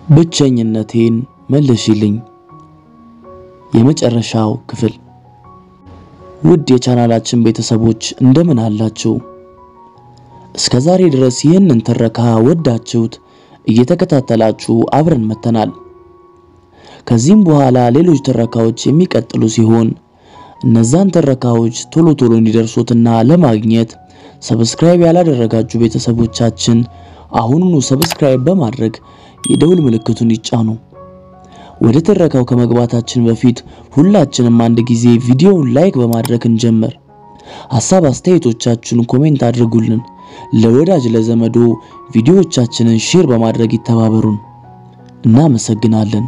ብቸኝነቴን መልሽልኝ። የመጨረሻው ክፍል። ውድ የቻናላችን ቤተሰቦች እንደምን አላችሁ? እስከ ዛሬ ድረስ ይህንን ትረካ ወዳችሁት እየተከታተላችሁ አብረን መተናል። ከዚህም በኋላ ሌሎች ትረካዎች የሚቀጥሉ ሲሆን እነዛን ትረካዎች ቶሎ ቶሎ እንዲደርሱትና ለማግኘት ሰብስክራይብ ያላደረጋችሁ ቤተሰቦቻችን አሁኑኑ ሰብስክራይብ በማድረግ የደውል ምልክቱን ይጫኑ። ወደ ትረካው ከመግባታችን በፊት ሁላችንም አንድ ጊዜ ቪዲዮውን ላይክ በማድረግ እንጀምር። ሐሳብ አስተያየቶቻችሁን ኮሜንት አድርጉልን። ለወዳጅ ለዘመዶ ቪዲዮዎቻችንን ሼር በማድረግ ይተባበሩን። እናመሰግናለን።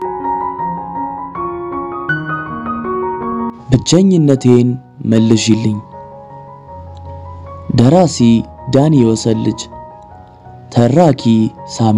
ብቸኝነቴን መልሽልኝ። ደራሲ ዳኒ ወሰልጅ፣ ተራኪ ሳሚ።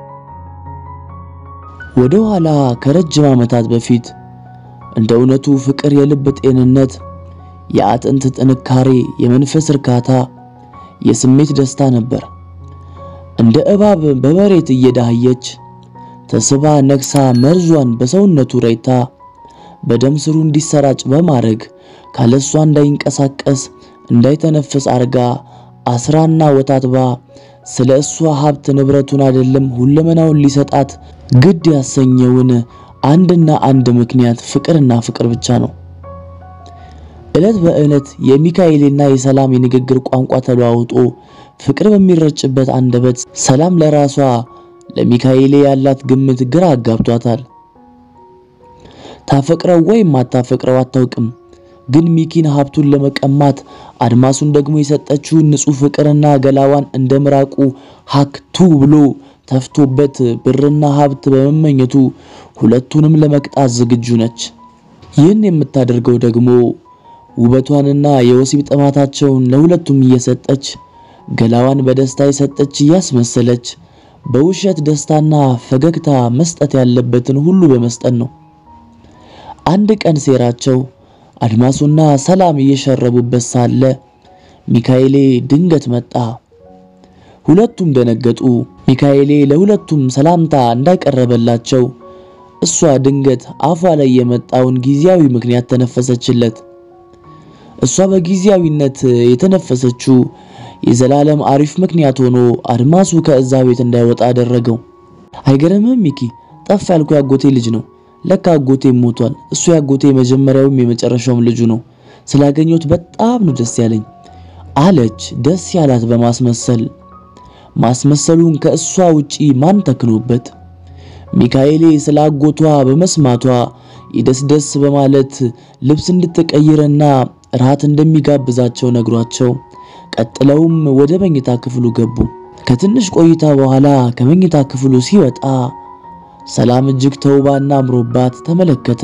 ወደ ኋላ ከረጅም ዓመታት በፊት እንደ እውነቱ ፍቅር የልብ ጤንነት፣ የአጥንት ጥንካሬ፣ የመንፈስ እርካታ፣ የስሜት ደስታ ነበር። እንደ እባብ በመሬት እየዳህየች ተስባ ነግሳ መርዟን በሰውነቱ ረይታ በደም ስሩ እንዲሰራጭ በማድረግ ካለሷ እንዳይንቀሳቀስ እንዳይተነፍስ አርጋ አስራና ወታትባ ስለ እሷ ሀብት ንብረቱን አይደለም ሁለመናውን ሊሰጣት ግድ ያሰኘውን አንድና አንድ ምክንያት ፍቅርና ፍቅር ብቻ ነው። ዕለት በዕለት የሚካኤልና የሰላም የንግግር ቋንቋ ተለዋውጦ ፍቅር በሚረጭበት አንደበት ሰላም ለራሷ ለሚካኤሌ ያላት ግምት ግራ አጋብቷታል። ታፈቅረው ወይም አታፈቅረው አታውቅም። ግን ሚኪን ሀብቱን ለመቀማት አድማሱን ደግሞ የሰጠችውን ንጹሕ ፍቅርና ገላዋን እንደ ምራቁ ሀክቱ ብሎ ተፍቶበት ብርና ሀብት በመመኘቱ ሁለቱንም ለመቅጣት ዝግጁ ነች። ይህን የምታደርገው ደግሞ ውበቷንና የወሲብ ጥማታቸውን ለሁለቱም እየሰጠች ገላዋን በደስታ የሰጠች እያስመሰለች በውሸት ደስታና ፈገግታ መስጠት ያለበትን ሁሉ በመስጠት ነው። አንድ ቀን ሴራቸው አድማሱና ሰላም እየሸረቡበት ሳለ ሚካኤሌ ድንገት መጣ። ሁለቱም ደነገጡ። ሚካኤሌ ለሁለቱም ሰላምታ እንዳቀረበላቸው እሷ ድንገት አፏ ላይ የመጣውን ጊዜያዊ ምክንያት ተነፈሰችለት። እሷ በጊዜያዊነት የተነፈሰችው የዘላለም አሪፍ ምክንያት ሆኖ አድማሱ ከእዛ ቤት እንዳይወጣ አደረገው። አይገርምም ሚኪ? ጠፍ ያልኩ ያጎቴ ልጅ ነው። ለካ አጎቴ ሞቷል። እሱ ያጎቴ የመጀመሪያውም የመጨረሻውም ልጁ ነው። ስላገኘሁት በጣም ነው ደስ ያለኝ አለች፣ ደስ ያላት በማስመሰል ማስመሰሉን ከእሷ ውጪ ማን ተክኖበት። ሚካኤሌ ስለ አጎቷ በመስማቷ የደስደስ በማለት ልብስ እንድትቀይርና ራት እንደሚጋብዛቸው ነግሯቸው ቀጥለውም ወደ መኝታ ክፍሉ ገቡ። ከትንሽ ቆይታ በኋላ ከመኝታ ክፍሉ ሲወጣ ሰላም እጅግ ተውባና አምሮባት ተመለከተ።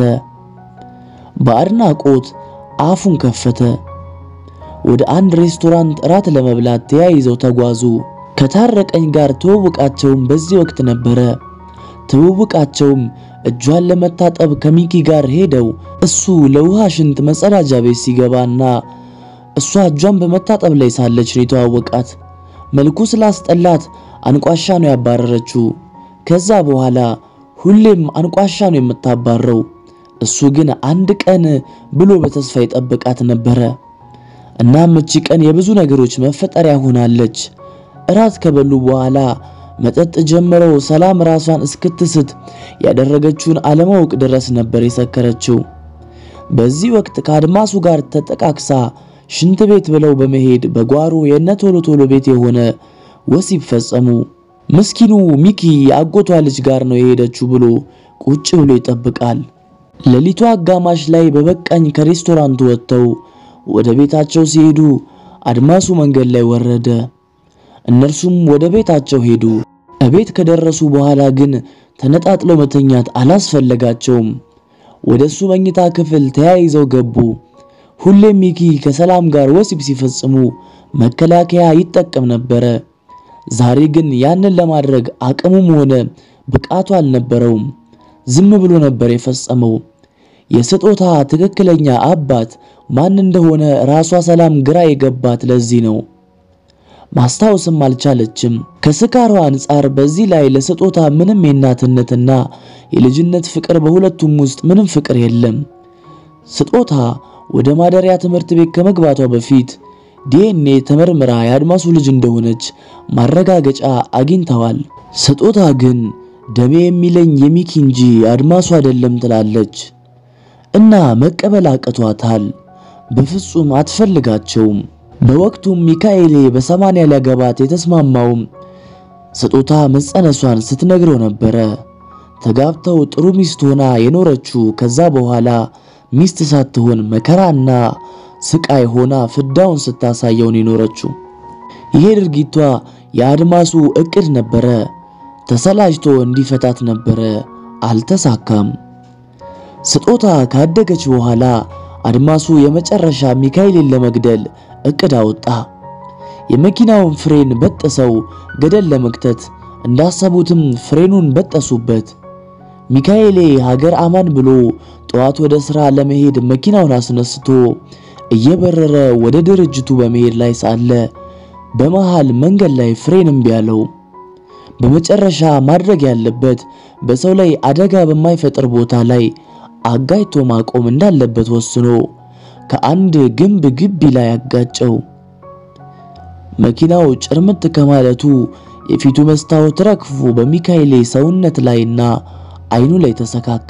በአድናቆት አፉን ከፈተ። ወደ አንድ ሬስቶራንት እራት ለመብላት ተያይዘው ተጓዙ። ከታረቀኝ ጋር ትውውቃቸውም በዚህ ወቅት ነበረ። ትውውቃቸውም እጇን ለመታጠብ ከሚኪ ጋር ሄደው እሱ ለውሃ ሽንት መጸዳጃ ቤት ሲገባና እሷ እጇን በመታጠብ ላይ ሳለች ነው የተዋወቃት። መልኩ ስላስጠላት አንቋሻ ነው ያባረረችው። ከዛ በኋላ ሁሌም አንቋሻ ነው የምታባረው። እሱ ግን አንድ ቀን ብሎ በተስፋ ይጠብቃት ነበረ። እናም እቺ ቀን የብዙ ነገሮች መፈጠሪያ ሆናለች። እራት ከበሉ በኋላ መጠጥ ጀምረው ሰላም ራሷን እስክትስት ያደረገችውን አለማወቅ ድረስ ነበር የሰከረችው። በዚህ ወቅት ከአድማሱ ጋር ተጠቃቅሳ ሽንት ቤት ብለው በመሄድ በጓሮ የነ ቶሎ ቶሎ ቤት የሆነ ወሲብ ፈጸሙ። ምስኪኑ ሚኪ የአጎቷ ልጅ ጋር ነው የሄደችው ብሎ ቁጭ ብሎ ይጠብቃል። ሌሊቱ አጋማሽ ላይ በበቃኝ ከሬስቶራንቱ ወጥተው ወደ ቤታቸው ሲሄዱ አድማሱ መንገድ ላይ ወረደ። እነርሱም ወደ ቤታቸው ሄዱ። እቤት ከደረሱ በኋላ ግን ተነጣጥሎ መተኛት አላስፈለጋቸውም። ወደሱ መኝታ ክፍል ተያይዘው ገቡ። ሁሌም ሚኪ ከሰላም ጋር ወሲብ ሲፈጽሙ መከላከያ ይጠቀም ነበረ። ዛሬ ግን ያንን ለማድረግ አቅሙም ሆነ ብቃቱ አልነበረውም። ዝም ብሎ ነበር የፈጸመው። የስጦታ ትክክለኛ አባት ማን እንደሆነ ራሷ ሰላም ግራ የገባት ለዚህ ነው። ማስታወስም አልቻለችም። ከስካሯ አንጻር በዚህ ላይ ለስጦታ ምንም የእናትነትና የልጅነት ፍቅር በሁለቱም ውስጥ ምንም ፍቅር የለም። ስጦታ ወደ ማደሪያ ትምህርት ቤት ከመግባቷ በፊት ዲኤንኤ ተመርምራ የአድማሱ ልጅ እንደሆነች ማረጋገጫ አግኝተዋል። ስጦታ ግን ደሜ የሚለኝ የሚኪ እንጂ አድማሱ አይደለም ትላለች እና መቀበል አቅቷታል። በፍጹም አትፈልጋቸውም። በወቅቱም ሚካኤሌ በሰማንያ ሊያገባት የተስማማውም ስጦታ መጸነሷን ስትነግረው ነበረ። ተጋብተው ጥሩ ሚስት ሆና የኖረችው ከዛ በኋላ ሚስት ሳትሆን መከራና ስቃይ ሆና ፍዳውን ስታሳየውን የኖረችው። ይሄ ድርጊቷ የአድማሱ እቅድ ነበረ። ተሰላጅቶ እንዲፈታት ነበረ። አልተሳካም። ስጦታ ካደገች በኋላ አድማሱ የመጨረሻ ሚካኤልን ለመግደል እቅድ አወጣ። የመኪናውን ፍሬን በጠሰው ገደል ለመክተት እንዳሰቡትም ፍሬኑን በጠሱበት። ሚካኤሌ ሀገር አማን ብሎ ጠዋት ወደ ሥራ ለመሄድ መኪናውን አስነስቶ እየበረረ ወደ ድርጅቱ በመሄድ ላይ ሳለ በመሃል መንገድ ላይ ፍሬን እምቢ አለው። በመጨረሻ ማድረግ ያለበት በሰው ላይ አደጋ በማይፈጥር ቦታ ላይ አጋይቶ ማቆም እንዳለበት ወስኖ ከአንድ ግንብ ግቢ ላይ አጋጨው። መኪናው ጭርምት ከማለቱ የፊቱ መስታወት ረግፎ በሚካኤሌ ሰውነት ላይና አይኑ ላይ ተሰካካ።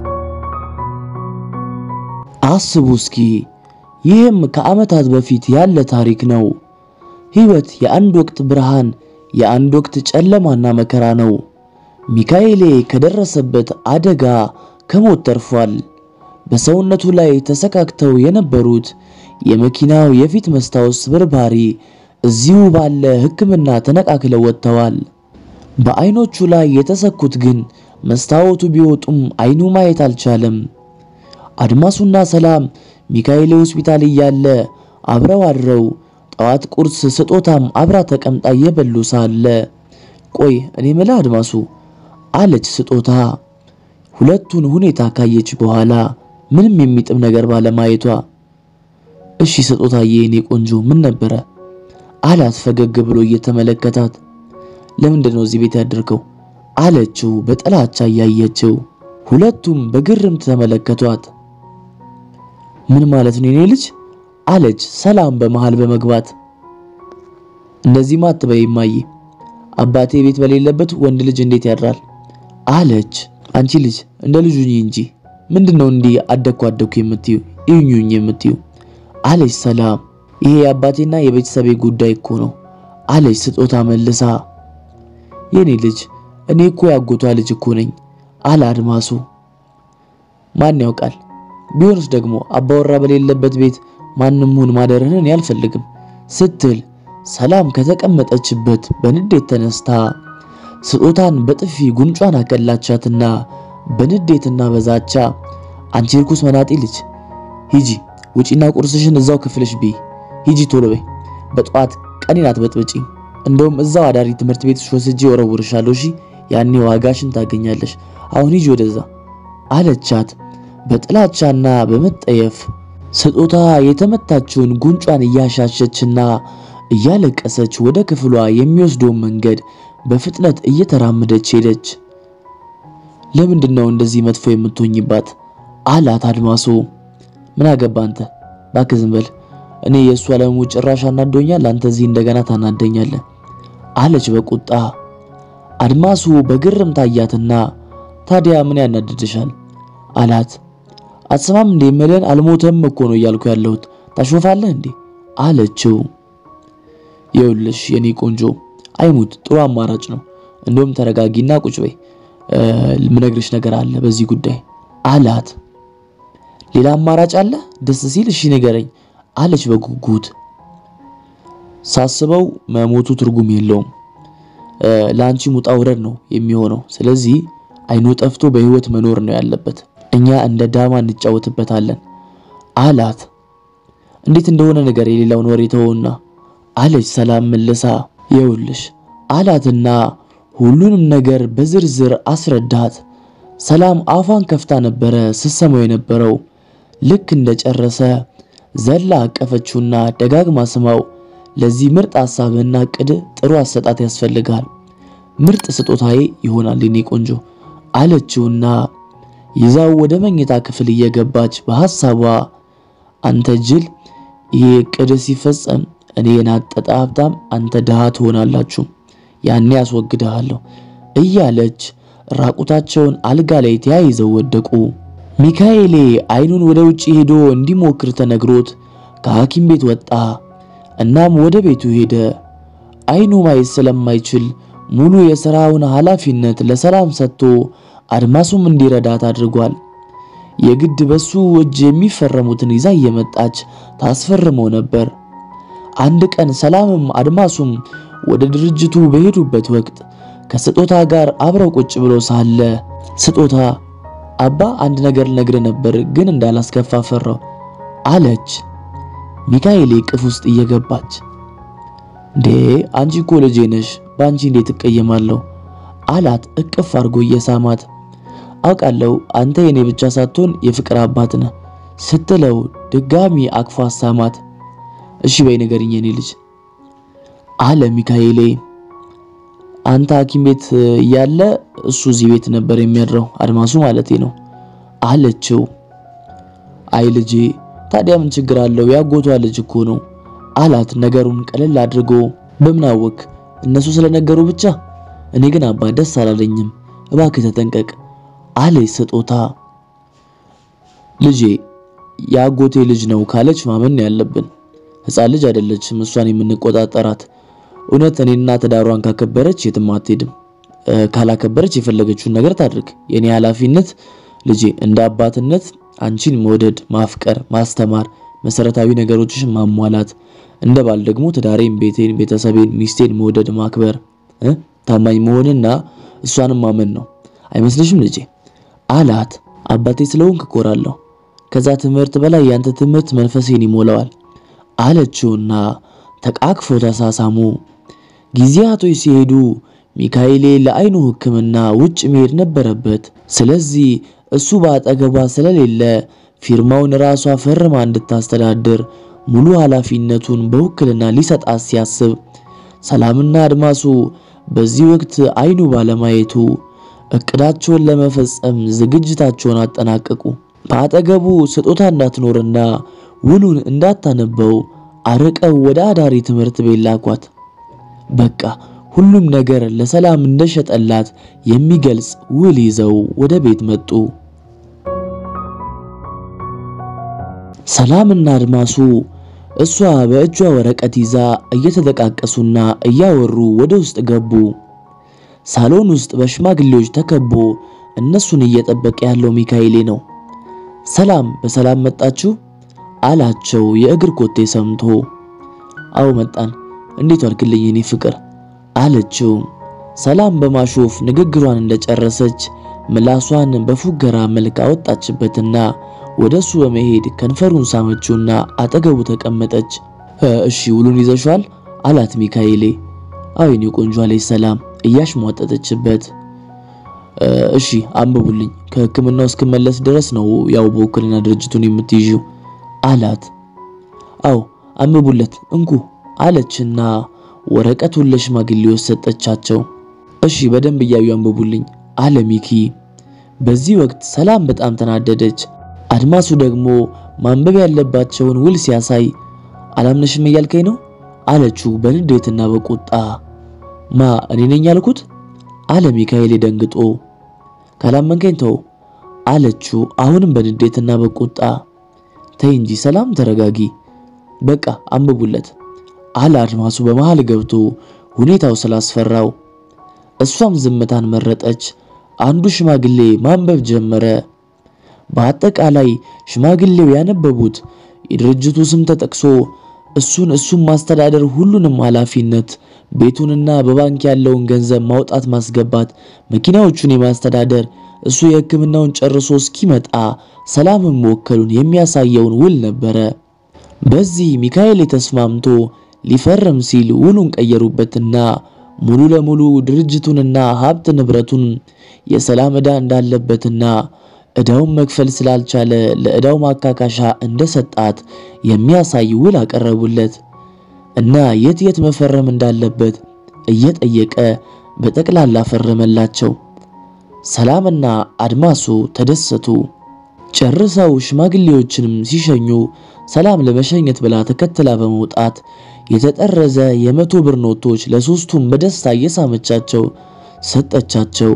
አስቡ እስኪ ይህም ከዓመታት በፊት ያለ ታሪክ ነው። ሕይወት የአንድ ወቅት ብርሃን፣ የአንድ ወቅት ጨለማና መከራ ነው። ሚካኤሌ ከደረሰበት አደጋ ከሞት ተርፏል። በሰውነቱ ላይ ተሰካክተው የነበሩት የመኪናው የፊት መስታወት ስብርባሪ እዚሁ ባለ ሕክምና ተነቃክለው ወጥተዋል። በአይኖቹ ላይ የተሰኩት ግን መስታወቱ ቢወጡም አይኑ ማየት አልቻለም። አድማሱና ሰላም ሚካኤሌ ሆስፒታል እያለ አብረው አድረው ጠዋት ቁርስ ስጦታም አብራ ተቀምጣ እየበሉ ሳለ ቆይ እኔ ምልህ አድማሱ አለች ስጦታ ሁለቱን ሁኔታ ካየች በኋላ ምንም የሚጥም ነገር ባለማየቷ እሺ ስጦታዬ የኔ ቆንጆ ምን ነበረ አላት ፈገግ ብሎ እየተመለከታት ለምንድን ነው እዚህ ቤት ያደርከው አለችው በጥላቻ እያየችው ሁለቱም በግርምት ተመለከቷት ምን ማለት ነው የኔ ልጅ አለች ሰላም በመሃል በመግባት እንደዚህማ አትበይ እማዬ አባቴ ቤት በሌለበት ወንድ ልጅ እንዴት ያድራል አለች አንቺ ልጅ እንደ ልጁ እንጂ ምንድነው እንዲህ አደኩ አደኩ የምትዩ እዩኝ የምትዩ አለች ሰላም ይሄ የአባቴና የቤተሰቤ ጉዳይ እኮ ነው አለች ስጦታ መልሳ የኔ ልጅ እኔ እኮ ያጎቷ ልጅ እኮ ነኝ አለ አድማሱ ማን ያውቃል ቢሆንስ ደግሞ አባወራ በሌለበት ቤት ማንም ሁን ማደርህን እኔ አልፈልግም ስትል ሰላም ከተቀመጠችበት በንዴት ተነስታ ስጦታን በጥፊ ጉንጯን አቀላቻትና በንዴትና በዛቻ አንቺ ርኩስ መናጢ ልጅ ሂጂ ውጪና ቁርስሽን እዛው ክፍልሽ ቢ ሂጂ ቶሎ በይ በጠዋት ቀኔን አትበጥብጪ እንደውም እዛው አዳሪ ትምህርት ቤትሽ ወስጄ ወረውርሻለሁ እሺ ያኔ ዋጋሽን ታገኛለሽ አሁን ሂጂ ወደዛ አለቻት በጥላቻና በመጠየፍ ስጦታ የተመታችውን ጉንጯን እያሻሸችና እያለቀሰች ወደ ክፍሏ የሚወስደውን መንገድ በፍጥነት እየተራመደች ሄደች። ለምንድን ነው እንደዚህ መጥፎ የምትሆኝባት? አላት አድማሱ። ምን አገባ አንተ እባክህ ዝም በል። እኔ የእሱ አለሙ ጭራሽ አናዶኛል፣ አንተ እዚህ እንደገና ታናደኛለህ አለች በቁጣ። አድማሱ በግርም ታያትና ታዲያ ምን ያናድድሻል አላት። አትሰማም እንዴ መለን አልሞተም እኮ ነው እያልኩ ያለሁት ታሾፋለህ እንዴ አለችው። ይኸውልሽ የኔ ቆንጆ አይሙት ጥሩ አማራጭ ነው። እንደውም ተረጋጊና ቁጭ በይ፣ ምነግርሽ ነገር አለ በዚህ ጉዳይ አላት። ሌላ አማራጭ አለ? ደስ ሲል እሺ ንገረኝ አለች በጉጉት። ሳስበው መሞቱ ትርጉም የለውም ለአንቺ ሙጣ ውረድ ነው የሚሆነው። ስለዚህ አይኑ ጠፍቶ በህይወት መኖር ነው ያለበት። እኛ እንደ ዳማ እንጫወትበታለን አላት። እንዴት እንደሆነ ነገር የሌላውን ወሬ ተወውና አለች ሰላም መልሳ። ይኸውልሽ አላትና ሁሉንም ነገር በዝርዝር አስረዳት። ሰላም አፏን ከፍታ ነበረ ስትሰማው የነበረው። ልክ እንደጨረሰ ዘላ አቀፈችውና ደጋግማ ስማው ለዚህ ምርጥ ሐሳብና ዕቅድ ጥሩ አሰጣት ያስፈልጋል። ምርጥ ስጦታዬ ይሆናል የኔ ቆንጆ አለችውና ይዛው ወደ መኝታ ክፍል እየገባች በሐሳቧ አንተ ጅል፣ ይሄ ዕቅድ ሲፈጸም እኔ የናጠጠ ሀብታም፣ አንተ ድሃ ትሆናላችሁ፣ ያኔ ያስወግድሃለሁ እያለች ራቁታቸውን አልጋ ላይ ተያይዘው ወደቁ። ሚካኤሌ አይኑን ወደ ውጪ ሄዶ እንዲሞክር ተነግሮት ከሐኪም ቤት ወጣ። እናም ወደ ቤቱ ሄደ። አይኑ ማየት ስለማይችል ሙሉ የሥራውን ኃላፊነት ለሰላም ሰጥቶ አድማሱም እንዲረዳት አድርጓል። የግድ በሱ እጅ የሚፈረሙትን ይዛ እየመጣች ታስፈርመው ነበር። አንድ ቀን ሰላምም አድማሱም ወደ ድርጅቱ በሄዱበት ወቅት ከስጦታ ጋር አብረው ቁጭ ብሎ ሳለ ስጦታ አባ አንድ ነገር ልነግርህ ነበር ግን እንዳላስከፋ ፈራው አለች። ሚካኤሌ እቅፍ ውስጥ እየገባች እንዴ አንቺ እኮ ልጄ ነሽ፣ በአንቺ እንዴት እቀየማለሁ አላት እቅፍ አድርጎ እየሳማት። አውቃለሁ አንተ የኔ ብቻ ሳትሆን የፍቅር አባት ነህ ስትለው ድጋሚ አቅፎ አሳማት። እሺ በይ ንገሪኝ የኔ ልጅ አለ ሚካኤሌ። አንተ ሐኪም ቤት እያለ እሱ እዚህ ቤት ነበር የሚያድረው አድማሱ ማለቴ ነው አለችው። አይ ልጄ ታዲያ ምን ችግር አለው? ያጎቷ ልጅ እኮ ነው አላት ነገሩን ቀለል አድርጎ። በምን አወክ? እነሱ ስለነገሩ ብቻ። እኔ ግን አባ ደስ አላለኝም፣ እባክህ ተጠንቀቅ አለች ስጦታ። ልጄ የአጎቴ ልጅ ነው ካለች ማመን ያለብን። ሕፃን ልጅ አይደለችም እሷን የምንቆጣጠራት። እውነት እኔና ትዳሯን ካከበረች የትም አትሄድም። ካላከበረች የፈለገችውን ነገር ታድርግ። የኔ ኃላፊነት ልጄ እንደ አባትነት አንቺን መውደድ፣ ማፍቀር፣ ማስተማር፣ መሰረታዊ ነገሮችሽን ማሟላት፣ እንደ ባል ደግሞ ትዳሬን፣ ቤቴን፣ ቤተሰቤን፣ ሚስቴን መውደድ፣ ማክበር፣ ታማኝ መሆንና እሷንም ማመን ነው። አይመስልሽም ልጄ አላት። አባቴ ስለሆንክ እኮራለሁ። ከዛ ትምህርት በላይ ያንተ ትምህርት መንፈሴን ይሞላዋል አለችውና ተቃቅፎ ተሳሳሙ። ጊዜያቶች ሲሄዱ ሚካኤሌ ለአይኑ ሕክምና ውጭ መሄድ ነበረበት። ስለዚህ እሱ በአጠገቧ ስለሌለ ፊርማውን ራሷ ፈርማ እንድታስተዳድር ሙሉ ኃላፊነቱን በውክልና ሊሰጣት ሲያስብ ሰላምና አድማሱ በዚህ ወቅት አይኑ ባለማየቱ እቅዳቸውን ለመፈጸም ዝግጅታቸውን አጠናቀቁ። በአጠገቡ ስጦታ እንዳትኖርና ውሉን እንዳታነበው አርቀው ወደ አዳሪ ትምህርት ቤት ላኳት። በቃ ሁሉም ነገር ለሰላም እንደሸጠላት የሚገልጽ ውል ይዘው ወደ ቤት መጡ። ሰላምና አድማሱ እሷ በእጇ ወረቀት ይዛ እየተጠቃቀሱና እያወሩ ወደ ውስጥ ገቡ። ሳሎን ውስጥ በሽማግሌዎች ተከቦ እነሱን እየጠበቀ ያለው ሚካኤሌ ነው። ሰላም በሰላም መጣችሁ አላቸው የእግር ኮቴ ሰምቶ። አው መጣን፣ እንዴት ዋልክልኝ የኔ ፍቅር አለችው። ሰላም በማሾፍ ንግግሯን እንደጨረሰች ምላሷን በፉገራ መልክ አወጣችበትና ወደሱ በመሄድ ከንፈሩን ሳመችውና አጠገቡ ተቀመጠች። እሺ ውሉን ይዘሻል አላት ሚካኤሌ። አዎ የኔ ቆንጆ አለች ሰላም እያሽሟጠጠችበት። እሺ አንብቡልኝ፣ ከሕክምናው እስክመለስ ድረስ ነው ያው በውክልና ድርጅቱን የምትይዥው አላት። አዎ አንብቡለት እንኩ አለችና ወረቀቱን ለሽማግሌዎች ሰጠቻቸው። እሺ በደንብ እያዩ አንብቡልኝ አለ ሚኪ። በዚህ ወቅት ሰላም በጣም ተናደደች። አድማሱ ደግሞ ማንበብ ያለባቸውን ውል ሲያሳይ አላምነሽም እያልከኝ ነው አለችው በንዴትና በቁጣ። ማ እኔ ነኝ ያልኩት አለ ሚካኤል ደንግጦ። ካላመንከኝ ተው አለችው አሁንም በንዴትና በቁጣ። ተይ እንጂ ሰላም ተረጋጊ፣ በቃ አንብቡለት አለ አድማሱ በመሃል ገብቶ ሁኔታው ስላስፈራው። እሷም ዝምታን መረጠች። አንዱ ሽማግሌ ማንበብ ጀመረ። በአጠቃላይ ሽማግሌው ያነበቡት የድርጅቱ ስም ተጠቅሶ እሱን እሱን ማስተዳደር ሁሉንም ኃላፊነት ቤቱንና በባንክ ያለውን ገንዘብ ማውጣት ማስገባት፣ መኪናዎቹን የማስተዳደር እሱ የሕክምናውን ጨርሶ እስኪመጣ ሰላምን መወከሉን የሚያሳየውን ውል ነበረ። በዚህ ሚካኤል ተስማምቶ ሊፈርም ሲል ውሉን ቀየሩበትና ሙሉ ለሙሉ ድርጅቱንና ሀብት ንብረቱን የሰላም ዕዳ እንዳለበትና ዕዳውን መክፈል ስላልቻለ ለዕዳው ማካካሻ እንደሰጣት የሚያሳይ ውል አቀረቡለት። እና የት የት መፈረም እንዳለበት እየጠየቀ በጠቅላላ ፈረመላቸው። ሰላምና አድማሱ ተደሰቱ። ጨርሰው ሽማግሌዎችንም ሲሸኙ ሰላም ለመሸኘት ብላ ተከትላ በመውጣት የተጠረዘ የመቶ ብር ኖቶች ለሶስቱም በደስታ እየሳመቻቸው ሰጠቻቸው።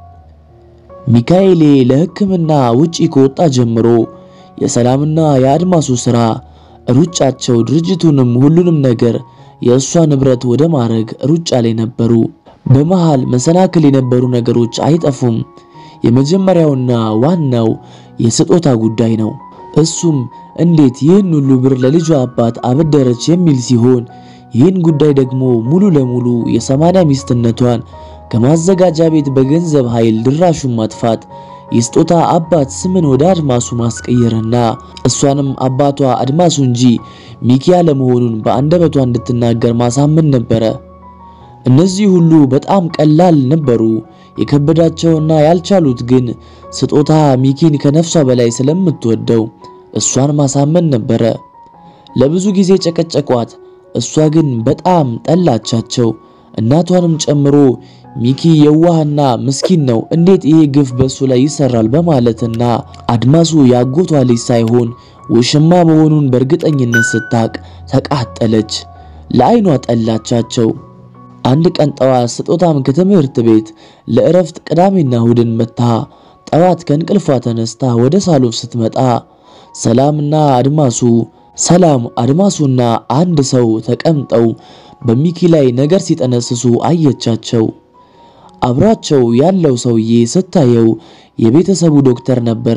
ሚካኤሌ ለሕክምና ውጪ ከወጣ ጀምሮ የሰላምና የአድማሱ ሥራ ሩጫቸው ድርጅቱንም ሁሉንም ነገር የእሷ ንብረት ወደ ማድረግ ሩጫ ላይ ነበሩ። በመሃል መሰናክል የነበሩ ነገሮች አይጠፉም። የመጀመሪያውና ዋናው የስጦታ ጉዳይ ነው። እሱም እንዴት ይህን ሁሉ ብር ለልጇ አባት አበደረች የሚል ሲሆን ይህን ጉዳይ ደግሞ ሙሉ ለሙሉ የሰማንያ ሚስትነቷን ከማዘጋጃ ቤት በገንዘብ ኃይል ድራሹን ማጥፋት የስጦታ አባት ስምን ወደ አድማሱ ማስቀየርና እሷንም አባቷ አድማሱ እንጂ ሚኪ ያለመሆኑን በአንደበቷ እንድትናገር ማሳመን ነበረ። እነዚህ ሁሉ በጣም ቀላል ነበሩ። የከበዳቸውና ያልቻሉት ግን ስጦታ ሚኪን ከነፍሷ በላይ ስለምትወደው እሷን ማሳመን ነበረ። ለብዙ ጊዜ ጨቀጨቋት። እሷ ግን በጣም ጠላቻቸው። እናቷንም ጨምሮ ሚኪ የዋህና ምስኪን ነው፣ እንዴት ይሄ ግፍ በሱ ላይ ይሰራል በማለትና አድማሱ ያጎቷ ልጅ ሳይሆን ውሽማ መሆኑን በእርግጠኝነት ስታቅ ተቃጠለች። ለዓይኗ ጠላቻቸው። አንድ ቀን ጠዋት ስጦታም ከትምህርት ቤት ለእረፍት ቅዳሜና እሁድን መታ ጠዋት ከእንቅልፏ ተነስታ ወደ ሳሎን ስትመጣ ሰላምና አድማሱ ሰላም አድማሱና አንድ ሰው ተቀምጠው በሚኪ ላይ ነገር ሲጠነስሱ አየቻቸው። አብሯቸው ያለው ሰውዬ ስታየው የቤተሰቡ ዶክተር ነበረ።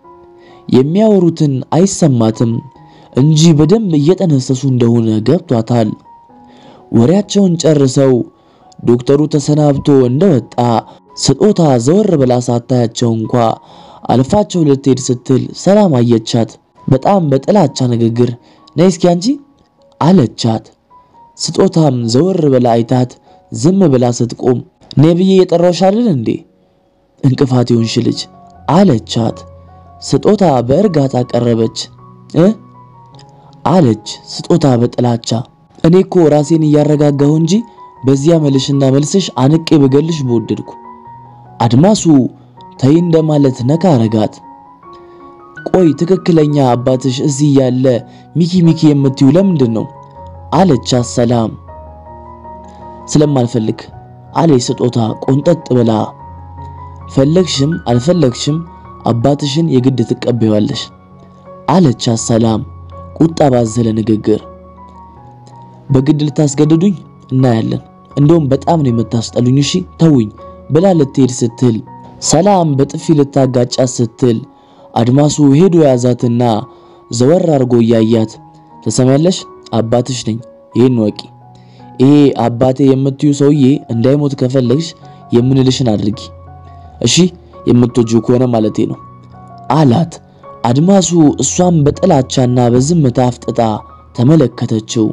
የሚያወሩትን አይሰማትም እንጂ በደንብ እየጠነሰሱ እንደሆነ ገብቷታል። ወሬያቸውን ጨርሰው ዶክተሩ ተሰናብቶ እንደወጣ ስጦታ ዘወር ብላ ሳታያቸው እንኳ አልፋቸው ልትሄድ ስትል ሰላም አየቻት። በጣም በጥላቻ ንግግር ነይ እስኪ አንቺ አለቻት። ስጦታም ዘወር ብላ አይታት ዝም ብላ ስትቆም ነይ ብዬ የጠራሁሽ አይደል እንዴ እንቅፋት ይሆንሽ ልጅ አለቻት። ስጦታ በእርጋታ ቀረበች እ አለች ስጦታ በጥላቻ እኔ እኮ ራሴን እያረጋጋሁ እንጂ በዚያ መልሽና መልስሽ አንቄ በገልሽ በወደድኩ። አድማሱ ተይ እንደማለት ነካ አረጋት። ቆይ ትክክለኛ አባትሽ እዚህ ያለ ሚኪ ሚኪ የምትዩ ለምንድን ነው አለቻት ሰላም። ስለማልፈልግ አለ ስጦታ ቆንጠጥ ብላ። ፈለግሽም አልፈለግሽም አባትሽን የግድ ትቀበያለሽ አለቻት ሰላም ቁጣ ባዘለ ንግግር። በግድ ልታስገድዱኝ እናያለን። እንደውም በጣም ነው የምታስጠሉኝ። እሺ ተውኝ ብላ ልትሄድ ስትል ሰላም በጥፊ ልታጋጫት ስትል አድማሱ ሄዶ ያዛትና ዘወር አድርጎ እያያት ተሰሚያለሽ፣ አባትሽ ነኝ፣ ይህን ወቂ። ይሄ አባቴ የምትዩ ሰውዬ እንዳይሞት ከፈለግሽ የምንልሽን አድርጊ፣ እሺ የምትወጂው ከሆነ ማለቴ ነው አላት። አድማሱ እሷም በጥላቻና በዝምታ አፍጥጣ ተመለከተችው።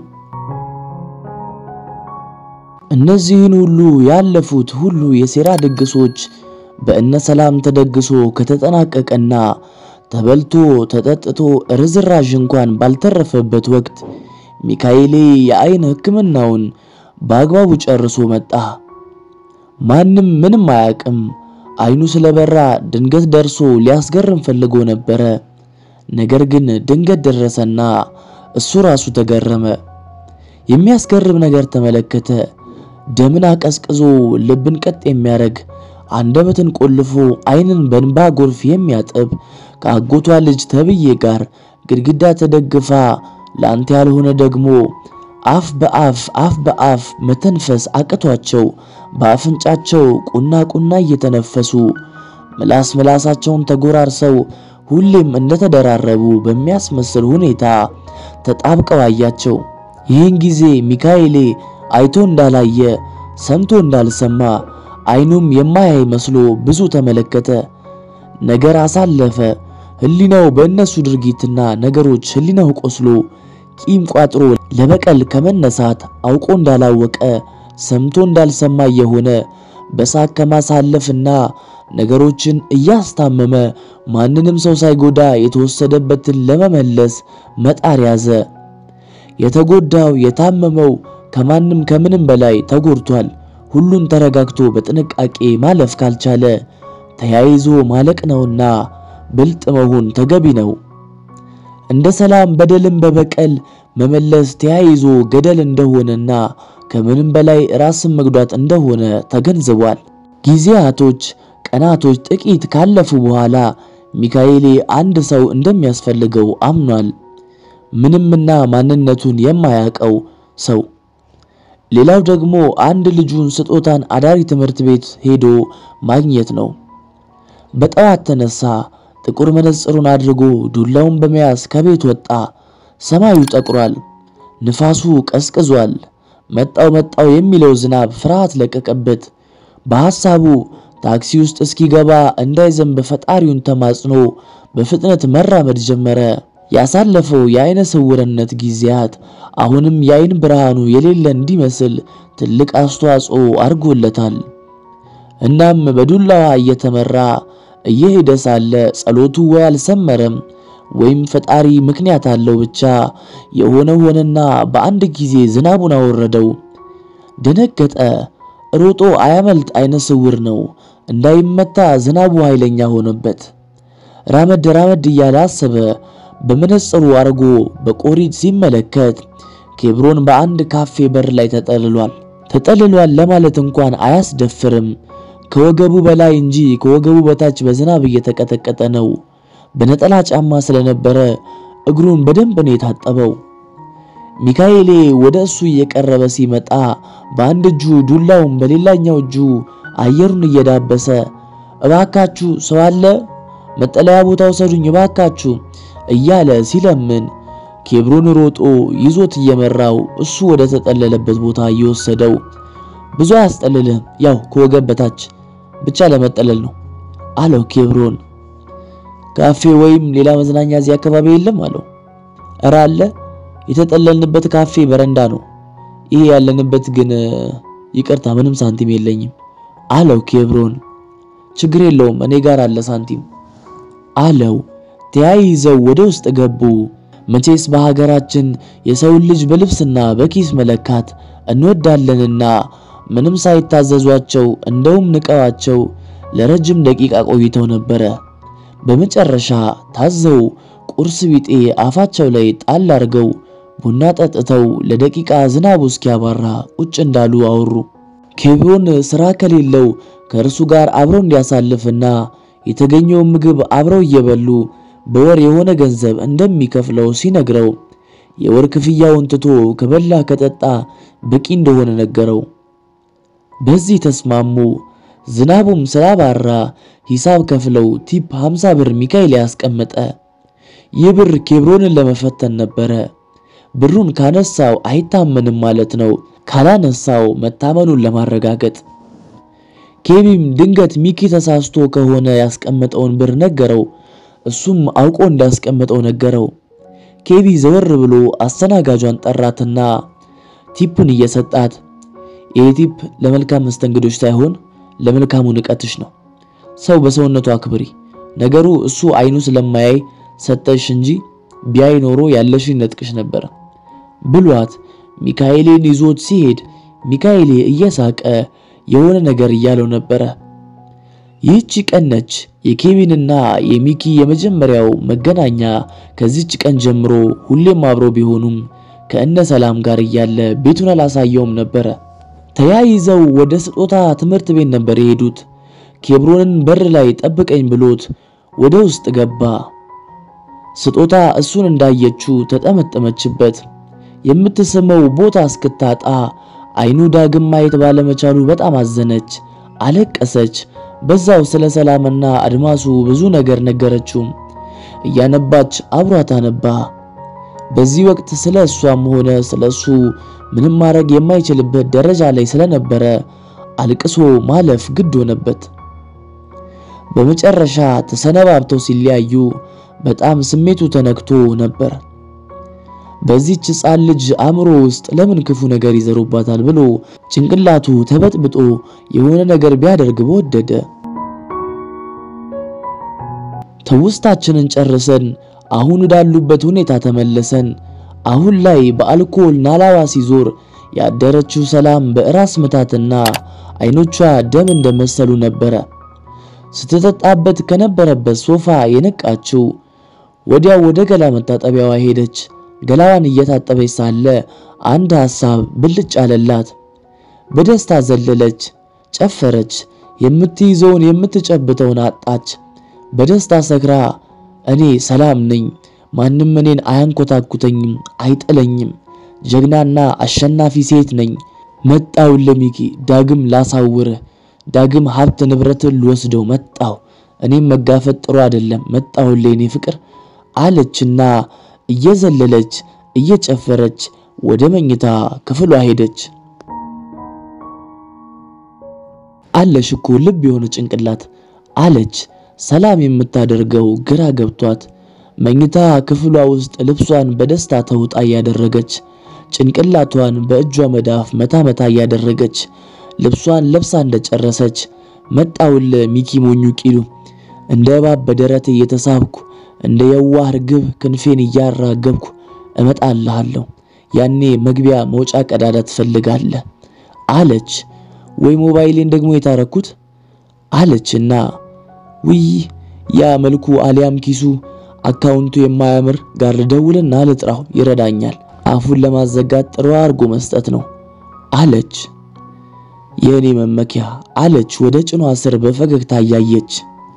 እነዚህን ሁሉ ያለፉት ሁሉ የሴራ ድግሶች በእነ ሰላም ተደግሶ ከተጠናቀቀና ተበልቶ ተጠጥቶ ርዝራዥ እንኳን ባልተረፈበት ወቅት ሚካኤሌ የአይን ሕክምናውን በአግባቡ ጨርሶ መጣ። ማንም ምንም አያውቅም። አይኑ ስለበራ ድንገት ደርሶ ሊያስገርም ፈልጎ ነበረ። ነገር ግን ድንገት ደረሰና እሱ ራሱ ተገረመ። የሚያስገርም ነገር ተመለከተ። ደምን አቀዝቅዞ ልብን ቀጥ የሚያደርግ አንደበትን ቆልፎ አይንን በእንባ ጎርፍ የሚያጥብ ከአጎቷ ልጅ ተብዬ ጋር ግድግዳ ተደግፋ ለአንተ ያልሆነ ደግሞ አፍ በአፍ አፍ በአፍ መተንፈስ አቅቷቸው በአፍንጫቸው ቁና ቁና እየተነፈሱ ምላስ ምላሳቸውን ተጎራርሰው ሁሌም እንደተደራረቡ በሚያስመስል ሁኔታ ተጣብቀው አያቸው። ይህን ጊዜ ሚካኤሌ አይቶ እንዳላየ ሰምቶ እንዳልሰማ አይኑም የማያይ መስሎ ብዙ ተመለከተ። ነገር አሳለፈ። ህሊናው በእነሱ ድርጊትና ነገሮች ህሊናው ቆስሎ ቂም ቋጥሮ ለበቀል ከመነሳት አውቆ እንዳላወቀ ሰምቶ እንዳልሰማ የሆነ በሳቅ ከማሳለፍና ነገሮችን እያስታመመ ማንንም ሰው ሳይጎዳ የተወሰደበትን ለመመለስ መጣር ያዘ። የተጎዳው የታመመው ከማንም ከምንም በላይ ተጎድቷል። ሁሉን ተረጋግቶ በጥንቃቄ ማለፍ ካልቻለ ተያይዞ ማለቅ ነውና ብልጥ መሆን ተገቢ ነው። እንደ ሰላም በደልን በበቀል መመለስ ተያይዞ ገደል እንደሆነና ከምንም በላይ ራስን መጉዳት እንደሆነ ተገንዝቧል። ጊዜያቶች፣ ቀናቶች ጥቂት ካለፉ በኋላ ሚካኤሌ አንድ ሰው እንደሚያስፈልገው አምኗል። ምንምና ማንነቱን የማያውቀው ሰው። ሌላው ደግሞ አንድ ልጁን ስጦታን አዳሪ ትምህርት ቤት ሄዶ ማግኘት ነው። በጠዋት ተነሳ። ጥቁር መነጽሩን አድርጎ ዱላውን በመያዝ ከቤት ወጣ። ሰማዩ ጠቁሯል። ንፋሱ ቀዝቅዟል። መጣው መጣው የሚለው ዝናብ ፍርሃት ለቀቀበት። በሐሳቡ ታክሲ ውስጥ እስኪገባ እንዳይዘንብ ፈጣሪውን ተማጽኖ በፍጥነት መራመድ ጀመረ። ያሳለፈው የአይነ ስውርነት ጊዜያት አሁንም የአይን ብርሃኑ የሌለ እንዲመስል ትልቅ አስተዋጽኦ አድርጎለታል። እናም በዱላዋ እየተመራ እየሄደ ሳለ ጸሎቱ ወይ አልሰመረም ወይም ፈጣሪ ምክንያት አለው። ብቻ የሆነ ሆነና በአንድ ጊዜ ዝናቡን አወረደው። ደነገጠ። ሮጦ አያመልጥ፣ አይነ ስውር ነው። እንዳይመታ ዝናቡ ኃይለኛ ሆነበት። ራመድ ራመድ እያለ አሰበ። በመነጽሩ አርጎ በቆሪጥ ሲመለከት ኬብሮን በአንድ ካፌ በር ላይ ተጠልሏል። ተጠልሏል ለማለት እንኳን አያስደፍርም። ከወገቡ በላይ እንጂ ከወገቡ በታች በዝናብ እየተቀጠቀጠ ነው። በነጠላ ጫማ ስለነበረ እግሩን በደንብ ነው የታጠበው። ሚካኤሌ ወደ እሱ እየቀረበ ሲመጣ በአንድ እጁ ዱላውን በሌላኛው እጁ አየሩን እየዳበሰ እባካችሁ ሰው አለ፣ መጠለያ ቦታ ውሰዱኝ እባካችሁ እያለ ሲለምን ኬብሮን ሮጦ ይዞት እየመራው እሱ ወደ ተጠለለበት ቦታ እየወሰደው ብዙ አያስጠልልህም፣ ያው ከወገብ በታች ብቻ ለመጠለል ነው አለው ኬብሮን። ካፌ ወይም ሌላ መዝናኛ እዚህ አካባቢ የለም አለው። እረ አለ፣ የተጠለልንበት ካፌ በረንዳ ነው። ይሄ ያለንበት ግን ይቅርታ፣ ምንም ሳንቲም የለኝም አለው ኬብሮን። ችግር የለውም እኔ ጋር አለ ሳንቲም አለው። ተያይዘው ወደ ውስጥ ገቡ። መቼስ በሀገራችን የሰውን ልጅ በልብስና በኪስ መለካት እንወዳለንና ምንም ሳይታዘዟቸው እንደውም ንቀዋቸው ለረጅም ደቂቃ ቆይተው ነበረ። በመጨረሻ ታዘው ቁርስ ቢጤ አፋቸው ላይ ጣል አድርገው ቡና ጠጥተው ለደቂቃ ዝናቡ እስኪያባራ ቁጭ እንዳሉ አወሩ። ኬብሮን ስራ ከሌለው ከእርሱ ጋር አብረው እንዲያሳልፍና የተገኘውን ምግብ አብረው እየበሉ በወር የሆነ ገንዘብ እንደሚከፍለው ሲነግረው የወር ክፍያውን ትቶ ከበላ ከጠጣ በቂ እንደሆነ ነገረው። በዚህ ተስማሙ። ዝናቡም ስላባራ ሂሳብ ከፍለው ቲፕ 50 ብር ሚካኤል ያስቀመጠ። ይህ ብር ኬብሮንን ለመፈተን ነበረ። ብሩን ካነሳው አይታመንም ማለት ነው፣ ካላነሳው መታመኑን ለማረጋገጥ። ኬቢም ድንገት ሚኪ ተሳስቶ ከሆነ ያስቀመጠውን ብር ነገረው። እሱም አውቆ እንዳስቀመጠው ነገረው። ኬቢ ዘወር ብሎ አስተናጋጇን ጠራትና ቲፑን እየሰጣት ይህ ቲፕ ለመልካም መስተንግዶች ሳይሆን ለመልካሙ ንቀትሽ ነው። ሰው በሰውነቱ አክብሪ። ነገሩ እሱ አይኑ ስለማያይ ሰጠሽ እንጂ ቢያይ ኖሮ ያለሽን ነጥቅሽ ነበረ ብሏት ሚካኤሌን ይዞት ሲሄድ ሚካኤሌ እየሳቀ የሆነ ነገር እያለው ነበረ። ይህች ቀን ነች የኬቪንና የሚኪ የመጀመሪያው መገናኛ። ከዚች ቀን ጀምሮ ሁሌም አብረው ቢሆኑም ከእነ ሰላም ጋር እያለ ቤቱን አላሳየውም ነበረ። ተያይዘው ወደ ስጦታ ትምህርት ቤት ነበር የሄዱት። ኬብሮንን በር ላይ ጠብቀኝ ብሎት ወደ ውስጥ ገባ። ስጦታ እሱን እንዳየችው ተጠመጠመችበት። የምትስመው ቦታ እስክታጣ አይኑ ዳግም ማየት ባለመቻሉ በጣም አዘነች፣ አለቀሰች። በዛው ስለ ሰላምና አድማሱ ብዙ ነገር ነገረችው። እያነባች አብሯት አነባ። በዚህ ወቅት ስለ እሷም ሆነ ስለ እሱ ምንም ማድረግ የማይችልበት ደረጃ ላይ ስለነበረ አልቅሶ ማለፍ ግድ ሆነበት። በመጨረሻ ተሰነባብተው ሲለያዩ በጣም ስሜቱ ተነክቶ ነበር። በዚህች ሕፃን ልጅ አእምሮ ውስጥ ለምን ክፉ ነገር ይዘሩባታል ብሎ ጭንቅላቱ ተበጥብጦ የሆነ ነገር ቢያደርግ በወደደ። ትውስታችንን ጨርሰን አሁን ወዳሉበት ሁኔታ ተመለሰን። አሁን ላይ በአልኮል ናላዋ ሲዞር ያደረችው ሰላም በራስ ምታትና አይኖቿ ደም እንደመሰሉ ነበረ። ስትጠጣበት ከነበረበት ሶፋ የነቃችው ወዲያው ወደ ገላ መታጠቢያዋ ሄደች። ገላዋን እየታጠበች ሳለ አንድ ሐሳብ ብልጭ አለላት። በደስታ ዘለለች፣ ጨፈረች። የምትይዘውን የምትጨብተውን አጣች። በደስታ ሰክራ እኔ ሰላም ነኝ፣ ማንም እኔን አያንኮታኩተኝም፣ አይጥለኝም፣ ጀግናና አሸናፊ ሴት ነኝ። መጣሁልህ ሚኪ፣ ዳግም ላሳውርህ፣ ዳግም ሀብት ንብረትን ልወስደው መጣሁ። እኔም መጋፈጥ ጥሩ አይደለም፣ መጣሁልህ የኔ ፍቅር አለችና እየዘለለች እየጨፈረች ወደ መኝታ ክፍሏ ሄደች። አለሽ እኮ ልብ የሆነ ጭንቅላት አለች ሰላም የምታደርገው ግራ ገብቷት መኝታ ክፍሏ ውስጥ ልብሷን በደስታ ተውጣ እያደረገች ጭንቅላቷን በእጇ መዳፍ መታ መታ እያደረገች ልብሷን ለብሳ እንደጨረሰች መጣውል ሚኪ ሞኙ ቂሉ እንደ እባብ በደረቴ እየተሳብኩ እንደ የዋህ ርግብ ክንፌን እያራገብኩ እመጣልሃለሁ። ያኔ መግቢያ መውጫ ቀዳዳ ትፈልጋለህ አለች። ወይ ሞባይሌን ደግሞ የታረኩት አለችና ውይ ያ መልኩ አሊያም ኪሱ አካውንቱ የማያምር ጋር ልደውልና ልጥራው ይረዳኛል። አፉን ለማዘጋት ጥሩ አድርጎ መስጠት ነው አለች። የእኔ መመኪያ አለች ወደ ጭኗ ስር በፈገግታ እያየች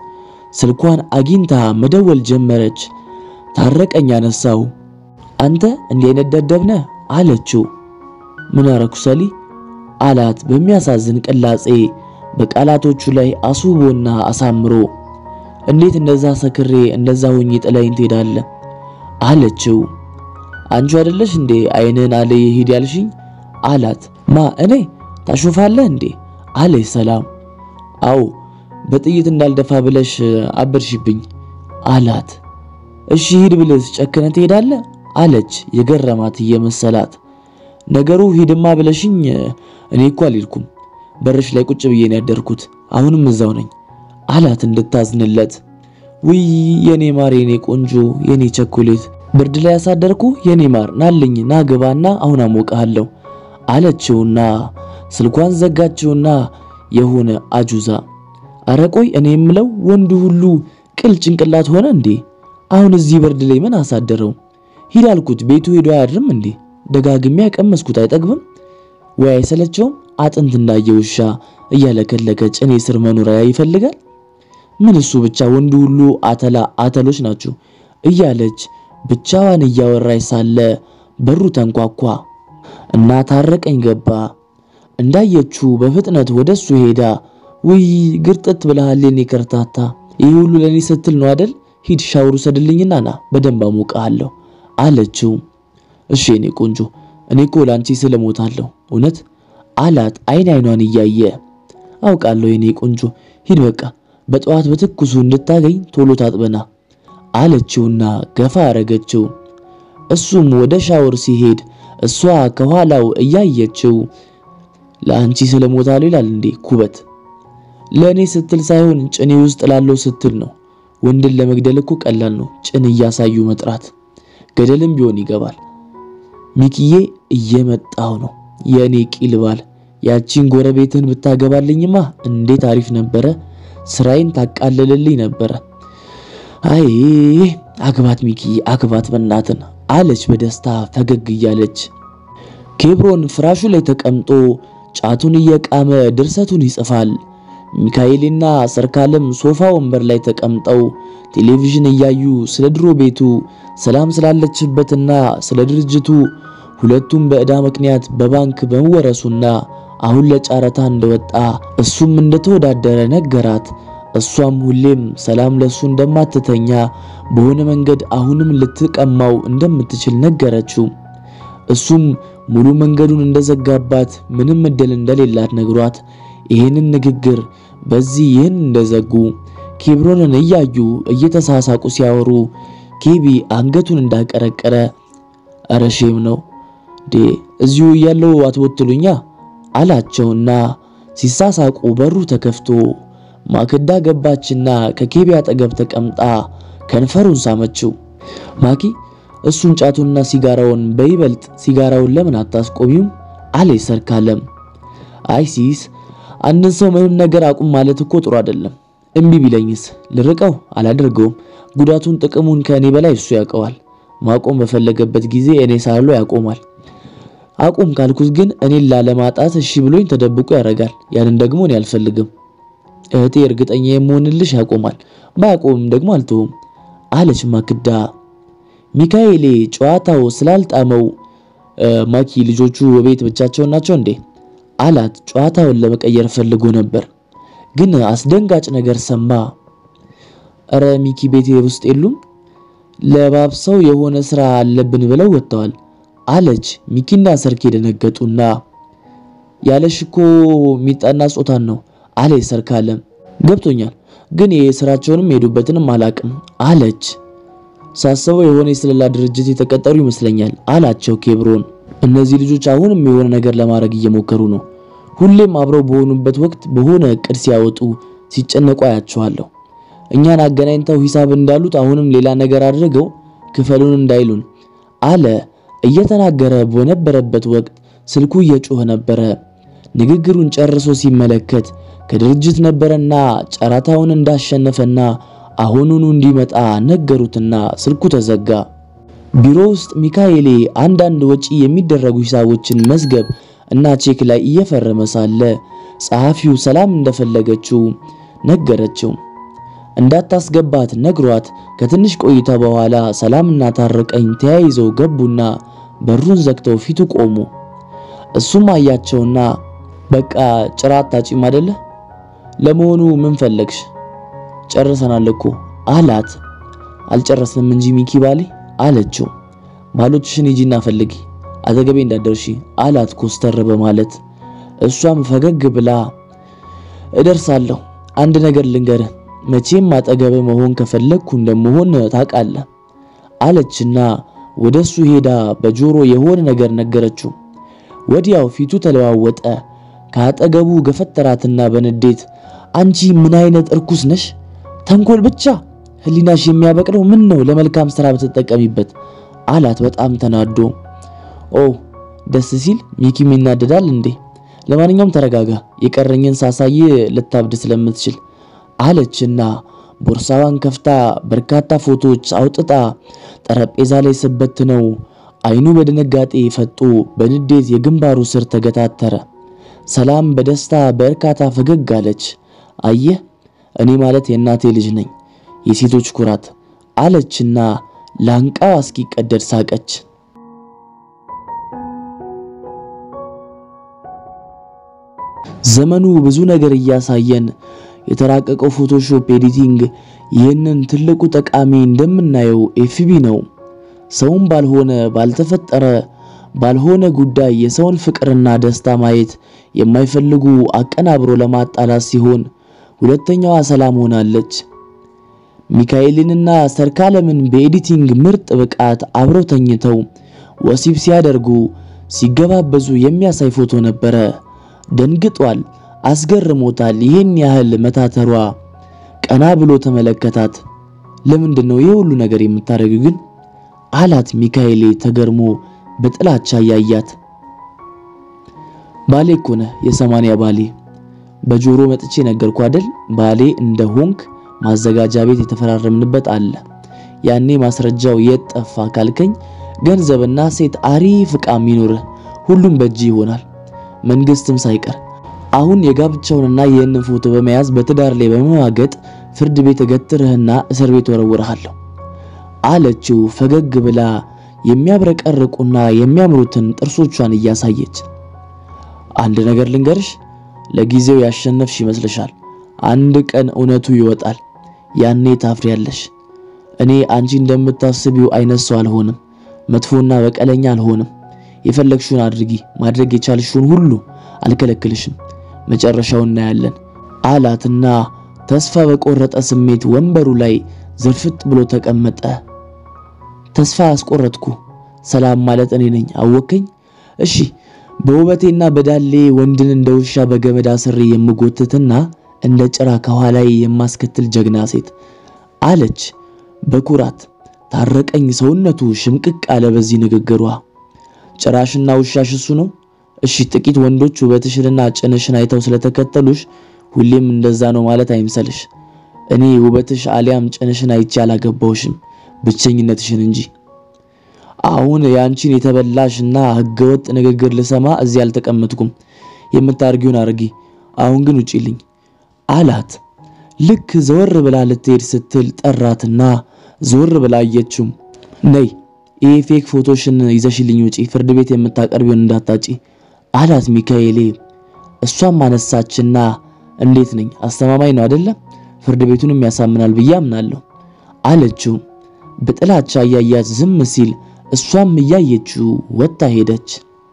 ስልኳን አግኝታ መደወል ጀመረች። ታረቀኝ አነሳው። አንተ እንዲህ አይነት ደደብ ነህ አለችው። ምን አረኩ ሰሊ አላት በሚያሳዝን ቅላጼ በቃላቶቹ ላይ አስውቦና አሳምሮ። እንዴት እንደዛ ሰክሬ እንደዛ ሆኜ ጥለኸኝ ትሄዳለህ አለችው። አንቺ አይደለሽ እንዴ አይንህን አለ ሂድ ያልሽኝ አላት። ማ እኔ ታሾፋለህ እንዴ አለች ሰላም። አዎ በጥይት እንዳልደፋ ብለሽ አበርሽብኝ አላት። እሺ ሂድ ብልስ ጨክነ ትሄዳለህ አለች የገረማት እየመሰላት። ነገሩ ሂድማ ብለሽኝ እኔ እኮ አልሄድኩም በርሽ ላይ ቁጭ ብዬ ነው ያደርኩት አሁንም እዛው ነኝ አላት እንድታዝንለት። ውይ የኔ ማር የኔ ቆንጆ የኔ ቸኮሌት ብርድ ላይ ያሳደርኩ የኔ ማር ናልኝ ና ግባና አሁን አሞቀሃለሁ አለችውና ስልኳን ዘጋችውና የሆነ አጁዛ አረ ቆይ እኔ የምለው ወንዱ ሁሉ ቅል ጭንቅላት ሆነ እንዴ? አሁን እዚህ ብርድ ላይ ምን አሳደረው? ሂድ አልኩት ቤቱ ሄዶ አያድርም እንዴ? ደጋግሜ ያቀመስኩት አይጠግብም ወይ አይሰለቸውም? አጥንት እንዳየ ውሻ እያለከለከ ጭኔ ስር መኖሪያ ይፈልጋል። ምን እሱ ብቻ ወንዱ ሁሉ አተላ አተሎች ናችሁ እያለች ብቻዋን እያወራች ሳለ በሩ ተንኳኳ እና ታረቀኝ ገባ። እንዳየችው በፍጥነት ወደሱ ሄዳ ውይ ግርጥት ብለሃል የኔ ከርታታ፣ ይህ ሁሉ ለኔ ስትል ነው አይደል? ሂድ ሻወር ውሰድልኝና ና በደንብ አሞቅሃለሁ አለችው። እሺ የኔ ቆንጆ እኔ እኮ ላንቺ ስለሞታለሁ እውነት አላት አይን አይኗን እያየ አውቃለሁ የኔ ቆንጆ ሂድ በቃ በጠዋት በትኩሱ እንድታገኝ ቶሎ ታጥበና አለችውና ገፋ አረገችው። እሱም ወደ ሻወር ሲሄድ እሷ ከኋላው እያየችው ለአንቺ ስለሞታለሁ ይላል እንዴ ኩበት ለእኔ ስትል ሳይሆን ጭኔ ውስጥ ላለው ስትል ነው። ወንድን ለመግደል እኮ ቀላል ነው፣ ጭን እያሳዩ መጥራት። ገደልም ቢሆን ይገባል። ሚኪዬ እየመጣው ነው የእኔ ቂል ባል። ያቺን ጎረቤትን ብታገባልኝማ እንዴት አሪፍ ነበረ። ስራዬን ታቃልልልኝ ነበረ። አይ አግባት ሚኪዬ አግባት በናትን አለች በደስታ ፈገግ እያለች። ኬብሮን ፍራሹ ላይ ተቀምጦ ጫቱን እየቃመ ድርሰቱን ይጽፋል። ሚካኤልና ሰርካለም ሶፋ ወንበር ላይ ተቀምጠው ቴሌቪዥን እያዩ ስለ ድሮ ቤቱ፣ ሰላም ስላለችበትና ስለ ድርጅቱ ሁለቱም በዕዳ ምክንያት በባንክ በመወረሱና አሁን ለጨረታ እንደወጣ እሱም እንደተወዳደረ ነገራት። እሷም ሁሌም ሰላም ለሱ እንደማትተኛ በሆነ መንገድ አሁንም ልትቀማው እንደምትችል ነገረችው። እሱም ሙሉ መንገዱን እንደዘጋባት ምንም እድል እንደሌላት ነግሯት ይህንን ንግግር በዚህ ይህን እንደዘጉ ኬብሮንን እያዩ እየተሳሳቁ ሲያወሩ ኬቢ አንገቱን እንዳቀረቀረ እረ ሼም ነው ዴ እዚሁ እያለው አትወትሉኛ አላቸውና ሲሳሳቁ በሩ ተከፍቶ ማክዳ ገባችና ከኬቢ አጠገብ ተቀምጣ ከንፈሩን ሳመችው። ማኪ እሱን ጫቱንና ሲጋራውን በይበልጥ ሲጋራውን ለምን አታስቆሚውም? አለች ሰርካለም። አይ ሲስ አንድን ሰው ምንም ነገር አቁም ማለት እኮ ጥሩ አይደለም። እምቢ ቢለኝስ ልርቀው? አላደርገውም። ጉዳቱን ጥቅሙን ከእኔ በላይ እሱ ያውቀዋል። ማቆም በፈለገበት ጊዜ እኔ ሳለው ያቆማል። አቁም ካልኩት ግን እኔን ላለማጣት እሺ ብሎኝ ተደብቆ ያደርጋል። ያንን ደግሞ እኔ አልፈልግም። እህቴ እርግጠኛ የምሆንልሽ ያቆማል፣ ባያቆምም ደግሞ አልተውም አለች ማክዳ። ሚካኤሌ ጨዋታው ስላልጣመው ማኪ ልጆቹ ቤት ብቻቸውን ናቸው እንዴ አላት። ጨዋታውን ለመቀየር ፈልጎ ነበር፣ ግን አስደንጋጭ ነገር ሰማ። እረ ሚኪ ቤት ውስጥ የሉም፣ ለባብሰው የሆነ ስራ አለብን ብለው ወጥተዋል አለች። ሚኪና ሰርኬ ደነገጡና ያለሽ እኮ ሚጣና ጾታን ነው አለች ሰርካለም። ገብቶኛል፣ ግን የስራቸውንም የሄዱበትንም አላቅም አለች። ሳስበው የሆነ የስለላ ድርጅት የተቀጠሩ ይመስለኛል አላቸው ኬብሮን። እነዚህ ልጆች አሁንም የሆነ ነገር ለማድረግ እየሞከሩ ነው። ሁሌም አብረው በሆኑበት ወቅት በሆነ እቅድ ሲያወጡ ሲጨነቁ አያቸዋለሁ። እኛን አገናኝተው ሂሳብ እንዳሉት አሁንም ሌላ ነገር አድርገው ክፈሉን እንዳይሉን አለ። እየተናገረ በነበረበት ወቅት ስልኩ እየጮኸ ነበረ። ንግግሩን ጨርሶ ሲመለከት ከድርጅት ነበረና ጨረታውን እንዳሸነፈና አሁኑኑ እንዲመጣ ነገሩትና ስልኩ ተዘጋ። ቢሮ ውስጥ ሚካኤሌ አንዳንድ ወጪ የሚደረጉ ሂሳቦችን መዝገብ እና ቼክ ላይ እየፈረመ ሳለ ጸሐፊው ሰላም እንደፈለገችው ነገረችው። እንዳታስገባት ነግሯት ከትንሽ ቆይታ በኋላ ሰላምና ታረቀኝ ተያይዘው ገቡና በሩን ዘግተው ፊቱ ቆሙ። እሱም አያቸውና በቃ ጭራ አታጪም አይደለ? ለመሆኑ ምን ፈለግሽ? ጨርሰናል እኮ አላት። አልጨረስንም እንጂ ሚኪ ባሌ አለችው። ባሎችሽን ሂጂና ፈልጊ አጠገቤ እንዳደርሺ አላት ኮስተር በማለት እሷም ፈገግ ብላ እደርሳለሁ፣ አንድ ነገር ልንገርህ፣ መቼም አጠገብ መሆን ከፈለግኩ እንደምሆን ታውቃለህ አለችና ወደሱ ሄዳ በጆሮ የሆነ ነገር ነገረችው። ወዲያው ፊቱ ተለዋወጠ። ከአጠገቡ ገፈተራትና በንዴት አንቺ ምን አይነት እርኩስ ነሽ? ተንኮል ብቻ ህሊናሽ የሚያበቅለው ምን ነው? ለመልካም ስራ ብትጠቀሚበት አላት በጣም ተናዶ። ኦ ደስ ሲል ሚኪም ይናደዳል እንዴ? ለማንኛውም ተረጋጋ፣ የቀረኝን ሳሳይ ልታብድ ስለምትችል አለችና ቦርሳዋን ከፍታ በርካታ ፎቶዎች አውጥታ ጠረጴዛ ላይ ስበት ነው። አይኑ በድንጋጤ ፈጦ በንዴት የግንባሩ ስር ተገታተረ። ሰላም በደስታ በእርካታ ፈገግ አለች። አየህ እኔ ማለት የእናቴ ልጅ ነኝ፣ የሴቶች ኩራት አለችና ላንቃዋ እስኪቀደድ ሳቀች። ዘመኑ ብዙ ነገር እያሳየን የተራቀቀው ፎቶሾፕ ኤዲቲንግ ይህንን ትልቁ ጠቃሚ እንደምናየው ኤፍቢ ነው። ሰውም ባልሆነ ባልተፈጠረ ባልሆነ ጉዳይ የሰውን ፍቅርና ደስታ ማየት የማይፈልጉ አቀናብሮ ለማጣላት ሲሆን ሁለተኛዋ ሰላም ሆናለች። ሚካኤልንና ሰርካለምን በኤዲቲንግ ምርጥ ብቃት አብረው ተኝተው ወሲብ ሲያደርጉ ሲገባበዙ የሚያሳይ ፎቶ ነበረ። ደንግጧል፣ አስገርሞታል። ይህን ያህል መታተሯ ቀና ብሎ ተመለከታት። ለምንድን ነው ይህ ሁሉ ነገር የምታደርጊው ግን አላት ሚካኤሌ ተገርሞ በጥላቻ ያያት። ባሌ እኮ ነህ የሰማንያ ባሌ በጆሮ መጥቼ ነገርኩ አይደል ባሌ እንደ ሆንክ ማዘጋጃ ቤት የተፈራረምንበት አለ። ያኔ ማስረጃው የት ጠፋ ካልከኝ ገንዘብና ሴት አሪፍ ዕቃም ይኑርህ ሁሉም በእጅ ይሆናል መንግስትም ሳይቀር አሁን የጋብቻውንና ይህንን ፎቶ በመያዝ በትዳር ላይ በመዋገጥ ፍርድ ቤት እገትርህና እስር ቤት ወረውርሃለሁ አለችው ፈገግ ብላ የሚያብረቀርቁና የሚያምሩትን ጥርሶቿን እያሳየች። አንድ ነገር ልንገርሽ፣ ለጊዜው ያሸነፍሽ ይመስልሻል። አንድ ቀን እውነቱ ይወጣል። ያኔ ታፍሪያለሽ። እኔ አንቺ እንደምታስቢው አይነት ሰው አልሆንም። መጥፎና በቀለኛ አልሆንም። የፈለግሽውን አድርጊ፣ ማድረግ የቻልሽውን ሁሉ አልከለክልሽም። መጨረሻውን እናያለን አላትና ተስፋ በቆረጠ ስሜት ወንበሩ ላይ ዝርፍጥ ብሎ ተቀመጠ። ተስፋ አስቆረጥኩ። ሰላም ማለት እኔ ነኝ። አወከኝ? እሺ፣ በውበቴና በዳሌ ወንድን እንደ ውሻ በገመድ አስሬ የምጎትትና እንደ ጭራ ከኋላዬ የማስከትል ጀግና ሴት አለች በኩራት። ታረቀኝ ሰውነቱ ሽምቅቅ አለ በዚህ ንግግሯ። ጭራሽና ውሻሽ እሱ ነው? እሺ ጥቂት ወንዶች ውበትሽንና ጭንሽን አይተው ስለተከተሉሽ ሁሌም እንደዛ ነው ማለት አይምሰልሽ። እኔ ውበትሽ አሊያም ጭንሽን አይቼ አላገባውሽም ብቸኝነትሽን እንጂ። አሁን የአንቺን የተበላሽና ህገወጥ ንግግር ልሰማ እዚህ አልተቀመጥኩም። የምታርጊውን አርጊ፣ አሁን ግን ውጪልኝ አላት። ልክ ዘወር ብላ ልትሄድ ስትል ጠራትና ዘወር ብላ አየችው። ነይ ይሄ ፌክ ፎቶሽን ይዘሽልኝ ውጪ፣ ፍርድ ቤት የምታቀርቢውን እንዳታጪ አላት ሚካኤሌ። እሷም አነሳችና እንዴት ነኝ? አስተማማኝ ነው አይደለም? ፍርድ ቤቱንም ያሳምናል ብዬ አምናለሁ አለችው። በጥላቻ እያያት ዝም ሲል እሷም እያየችው ወጥታ ሄደች።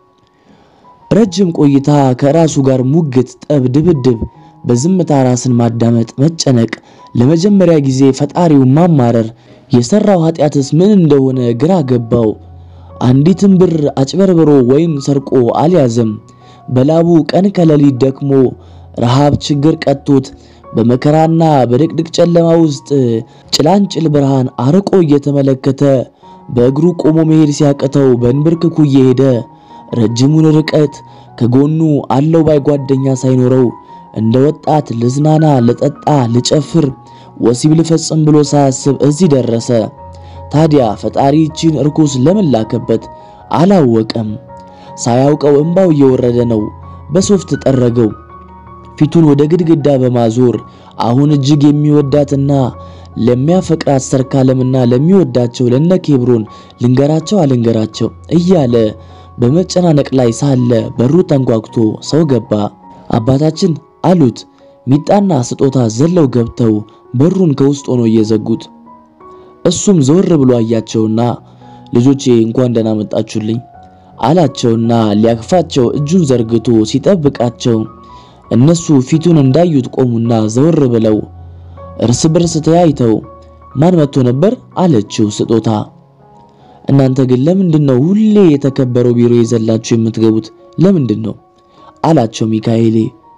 ረጅም ቆይታ ከራሱ ጋር ሙግት፣ ጠብ፣ ድብድብ፣ በዝምታ ራስን ማዳመጥ፣ መጨነቅ፣ ለመጀመሪያ ጊዜ ፈጣሪው ማማረር፣ የሰራው ኃጢአትስ ምን እንደሆነ ግራ ገባው። አንዲትን ብር አጭበርብሮ ወይም ሰርቆ አልያዘም። በላቡ ቀን ከሌሊት ደክሞ ረሃብ ችግር ቀጥቶት በመከራና በድቅድቅ ጨለማ ውስጥ ጭላንጭል ብርሃን አርቆ እየተመለከተ በእግሩ ቆሞ መሄድ ሲያቅተው በእንብርክኩ እየሄደ ረጅሙን ርቀት ከጎኑ አለው ባይ ጓደኛ ሳይኖረው እንደ ወጣት ልዝናና፣ ልጠጣ፣ ልጨፍር፣ ወሲብ ልፈጽም ብሎ ሳያስብ እዚህ ደረሰ። ታዲያ ፈጣሪ ይቺን እርኩስ ለምን ላከበት? አላወቀም። ሳያውቀው እንባው እየወረደ ነው። በሶፍት ጠረገው። ፊቱን ወደ ግድግዳ በማዞር አሁን እጅግ የሚወዳትና ለሚያፈቅራት ሰርካለምና ለሚወዳቸው ለነ ኬብሮን ልንገራቸው አልንገራቸው እያለ በመጨናነቅ ላይ ሳለ በሩ ተንኳኩቶ ሰው ገባ። አባታችን አሉት። ሚጣና ስጦታ ዘለው ገብተው በሩን ከውስጥ ሆኖ እየዘጉት እሱም ዘወር ብሎ አያቸውና ልጆቼ እንኳን ደህና መጣችሁልኝ አላቸውና ሊያቅፋቸው እጁን ዘርግቶ ሲጠብቃቸው እነሱ ፊቱን እንዳዩት ቆሙና ዘወር ብለው እርስ በርስ ተያይተው ማን መጥቶ ነበር አለችው ስጦታ። እናንተ ግን ለምንድን ነው ሁሌ የተከበረው ቢሮ የዘላችሁ የምትገቡት ለምንድን ነው አላቸው ሚካኤሌ።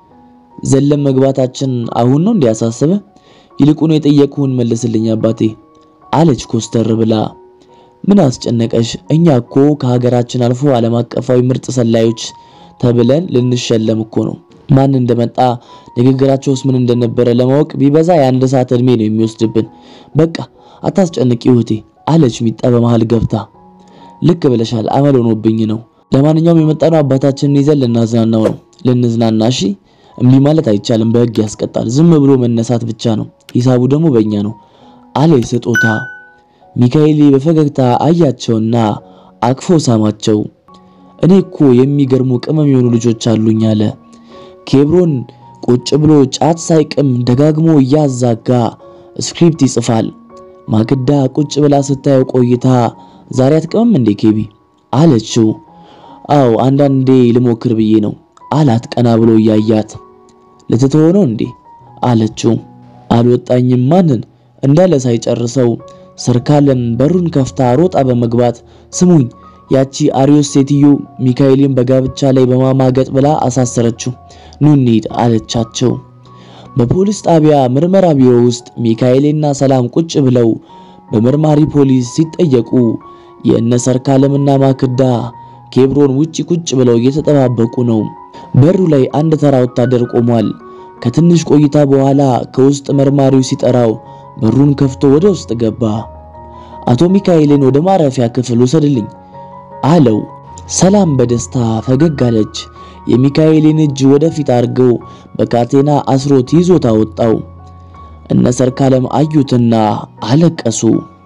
ዘለም መግባታችን አሁን ነው እንዲያሳስበ ይልቁኑ የጠየቅሁን መልስልኝ አባቴ አለች ኮስተር ብላ። ምን አስጨነቀሽ? እኛ እኮ ከሀገራችን አልፎ ዓለም አቀፋዊ ምርጥ ሰላዮች ተብለን ልንሸለም እኮ ነው። ማን እንደመጣ ንግግራቸውስ ምን እንደነበረ ለማወቅ ቢበዛ የአንድ ሰዓት እድሜ ነው የሚወስድብን። በቃ አታስጨንቂ እህቴ አለች ሚጣ በመሃል ገብታ። ልክ ብለሻል፣ አመል ሆኖብኝ ነው። ለማንኛውም የመጣነው አባታችንን ይዘን ልናዝናናው ነው። ልንዝናና እሺ። እምቢ ማለት አይቻልም፣ በሕግ ያስቀጣል። ዝም ብሎ መነሳት ብቻ ነው፣ ሂሳቡ ደግሞ በእኛ ነው አለ ስጦታ። ሚካኤል በፈገግታ አያቸውና አቅፎ ሳማቸው። እኔ እኮ የሚገርሙ ቅመም የሆኑ ልጆች አሉኝ አለ። ኬብሮን ቁጭ ብሎ ጫት ሳይቅም ደጋግሞ እያዛጋ ስክሪፕት ይጽፋል። ማክዳ ቁጭ ብላ ስታየው ቆይታ ዛሬ አትቅምም እንዴ ኬቢ አለችው። አው አንዳንዴ ልሞክር ብዬ ነው አላት ቀና ብሎ እያያት። ልትተወው ነው እንዴ አለችው። አልወጣኝም ማንን እንዳለ ሳይጨርሰው ሰርካለም በሩን ከፍታ ሮጣ በመግባት ስሙኝ ያቺ አሪዮስ ሴትዮ ሚካኤልን በጋብቻ ላይ በማማገጥ ብላ አሳሰረችው። ኑ እንሂድ አለቻቸው። በፖሊስ ጣቢያ ምርመራ ቢሮ ውስጥ ሚካኤልና ሰላም ቁጭ ብለው በመርማሪ ፖሊስ ሲጠየቁ የእነ ሰርካለምና ማክዳ ኬብሮን ውጪ ቁጭ ብለው እየተጠባበቁ ነው። በሩ ላይ አንድ ተራ ወታደር ቆሟል። ከትንሽ ቆይታ በኋላ ከውስጥ መርማሪው ሲጠራው በሩን ከፍቶ ወደ ውስጥ ገባ። አቶ ሚካኤልን ወደ ማረፊያ ክፍል ውሰድልኝ አለው። ሰላም በደስታ ፈገግ አለች። የሚካኤልን እጅ ወደፊት አድርገው በካቴና አስሮት ይዞት አወጣው። እነ ሰርካለም አዩትና አለቀሱ።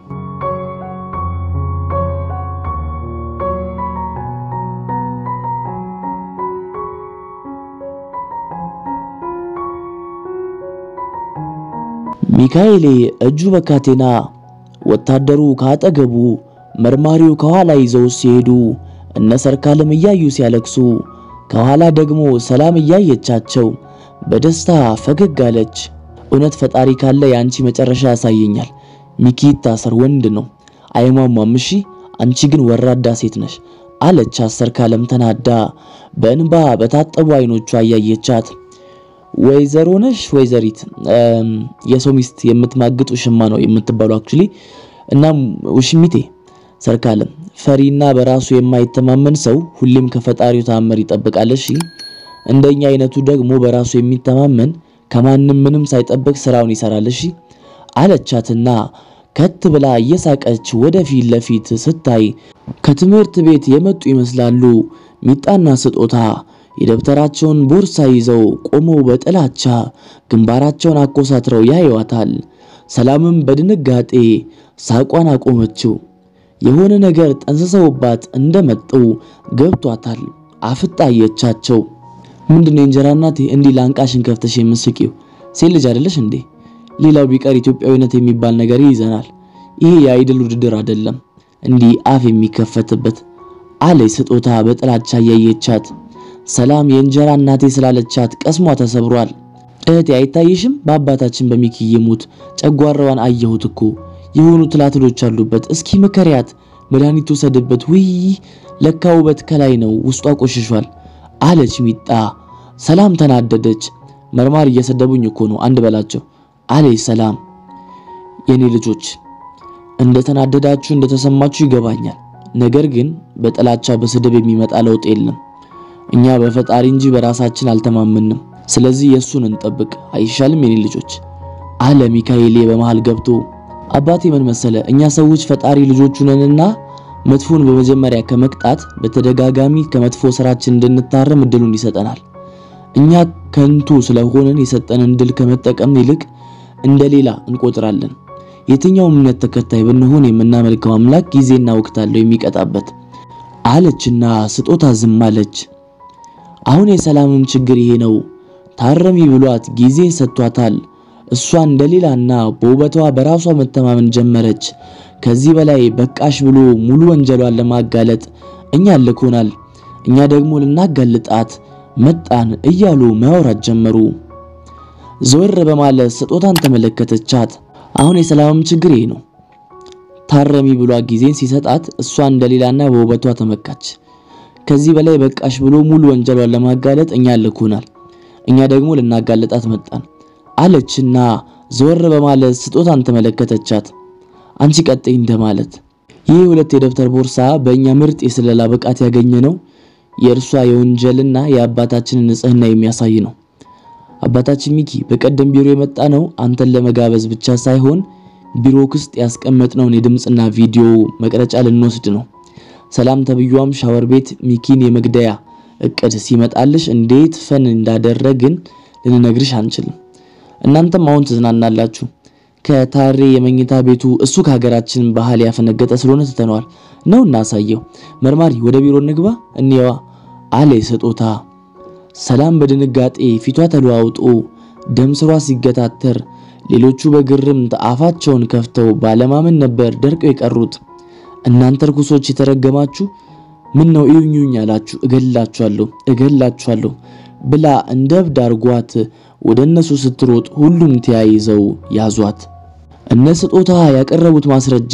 ሚካኤሌ እጁ በካቴና ወታደሩ ካጠገቡ መርማሪው ከኋላ ይዘው ሲሄዱ እነ ሰርካለም እያዩ ሲያለቅሱ ከኋላ ደግሞ ሰላም እያየቻቸው በደስታ ፈገግ አለች። እውነት ፈጣሪ ካለ የአንቺ መጨረሻ ያሳየኛል። ሚኪ ይታሰር፣ ወንድ ነው አይሟሟም። እሺ አንቺ ግን ወራዳ ሴት ነሽ አለች ሰርካለም ተናዳ በእንባ በታጠቡ አይኖቿ እያየቻት ወይዘሮ ነሽ ወይዘሪት የሰው ሚስት የምትማግጡ ሽማ ነው የምትባሉ። አክቹሊ እናም ውሽሚቴ ሰርካለም ፈሪና በራሱ የማይተማመን ሰው ሁሌም ከፈጣሪው ተአምር ይጠብቃል። እሺ እንደኛ አይነቱ ደግሞ በራሱ የሚተማመን ከማንም ምንም ሳይጠብቅ ስራውን ይሰራል። እሺ አለቻትና ከት ብላ እየሳቀች ወደፊት ለፊት ስታይ ከትምህርት ቤት የመጡ ይመስላሉ። ሚጣና ስጦታ የደብተራቸውን ቦርሳ ይዘው ቆመው በጥላቻ ግንባራቸውን አኮሳትረው ያዩዋታል። ሰላምም በድንጋጤ ሳቋን አቆመችው። የሆነ ነገር ጠንስሰውባት እንደመጡ ገብቷታል። አፍጣ አየቻቸው። ምንድነው የእንጀራ እናቴ እንዲህ ላንቃሽን ከፍተሽ የምስቂው? ሴት ልጅ አይደለሽ እንዴ? ሌላው ቢቀር ኢትዮጵያዊነት የሚባል ነገር ይይዘናል። ይሄ የአይድል ውድድር አይደለም እንዲህ አፍ የሚከፈትበት አለች ስጦታ በጥላቻ እያየቻት። ሰላም የእንጀራ እናቴ ስላለቻት ቀስሟ ተሰብሯል። እህቴ አይታይሽም? በአባታችን በሚኪ ይሙት ጨጓራዋን አየሁት እኮ የሆኑ ትላትሎች አሉበት። እስኪ ምከሪያት፣ መድኃኒት ወሰድበት። ውይ ለካ ውበት ከላይ ነው፣ ውስጧ ቆሽሿል አለች ሚጣ። ሰላም ተናደደች። መርማር እየሰደቡኝ እኮ ነው አንድ በላቸው አለች ሰላም። የኔ ልጆች እንደተናደዳችሁ እንደተሰማችሁ ይገባኛል። ነገር ግን በጥላቻ በስድብ የሚመጣ ለውጥ የለም። እኛ በፈጣሪ እንጂ በራሳችን አልተማመንም። ስለዚህ የእሱን እንጠብቅ አይሻልም? የኔ ልጆች አለ ሚካኤሌ በመሃል ገብቶ። አባቴ ምን መሰለ፣ እኛ ሰዎች ፈጣሪ ልጆቹ ነንና መጥፎን በመጀመሪያ ከመቅጣት በተደጋጋሚ ከመጥፎ ስራችን እንድንታረም እድሉን ይሰጠናል። እኛ ከንቱ ስለሆንን የሰጠንን ድል ከመጠቀም ይልቅ እንደሌላ እንቆጥራለን። የትኛውም እምነት ተከታይ ብንሆን የምናመልከው አምላክ ጊዜና ወቅት አለው የሚቀጣበት አለችና ስጦታ ዝም አለች። አሁን የሰላምም ችግር ይሄ ነው። ታረሚ ብሏት ጊዜ ሰጥቷታል። እሷ እንደሌላና በውበቷ በራሷ መተማመን ጀመረች። ከዚህ በላይ በቃሽ ብሎ ሙሉ ወንጀሏን ለማጋለጥ እኛ ልኮናል፣ እኛ ደግሞ ልናጋልጣት መጣን እያሉ ማውራት ጀመሩ። ዘወር በማለት ስጦታን ተመለከተቻት። አሁን የሰላምም ችግር ይሄ ነው። ታረሚ ብሏ ጊዜን ሲሰጣት እሷ እንደሌላና በውበቷ ተመካች። ከዚህ በላይ በቃሽ ብሎ ሙሉ ወንጀሏን ለማጋለጥ እኛ ልኮናል፣ እኛ ደግሞ ልናጋልጣት መጣን አለችና ዘወር በማለት ስጦታን ተመለከተቻት። አንቺ ቀጥይ እንደማለት ይህ ሁለት የደብተር ቦርሳ በእኛ ምርጥ የስለላ ብቃት ያገኘ ነው። የእርሷ የወንጀልና የአባታችንን ንጽህና የሚያሳይ ነው። አባታችን ሚኪ በቀደም ቢሮ የመጣ ነው አንተን ለመጋበዝ ብቻ ሳይሆን ቢሮ ውስጥ ያስቀመጥነውን የድምፅና ቪዲዮ መቅረጫ ልንወስድ ነው። ሰላም ተብዩዋም ሻወር ቤት ሚኪን የመግደያ እቅድ ሲመጣልሽ እንዴት ፈን እንዳደረግን ልንነግርሽ አንችልም። እናንተም አሁን ትዝናናላችሁ። ከታሬ የመኝታ ቤቱ እሱ ከሀገራችን ባህል ያፈነገጠ ስለሆነ ትተነዋል ነው እናሳየው። መርማሪ ወደ ቢሮ እንግባ እንየዋ አለ ስጦታ። ሰላም በድንጋጤ ፊቷ ተለዋውጦ ደም ስሯ ሲገታተር፣ ሌሎቹ በግርምት አፋቸውን ከፍተው ባለማመን ነበር ደርቀው የቀሩት። እናንተ ርኩሶች የተረገማችሁ ምን ነው እዩኙኝ አላችሁ? እገላችኋለሁ እገላችኋለሁ ብላ እንደ እብድ አርጓት ወደ እነሱ ስትሮጥ ሁሉም ተያይዘው ያዟት። እነ ስጦታ ያቀረቡት ማስረጃ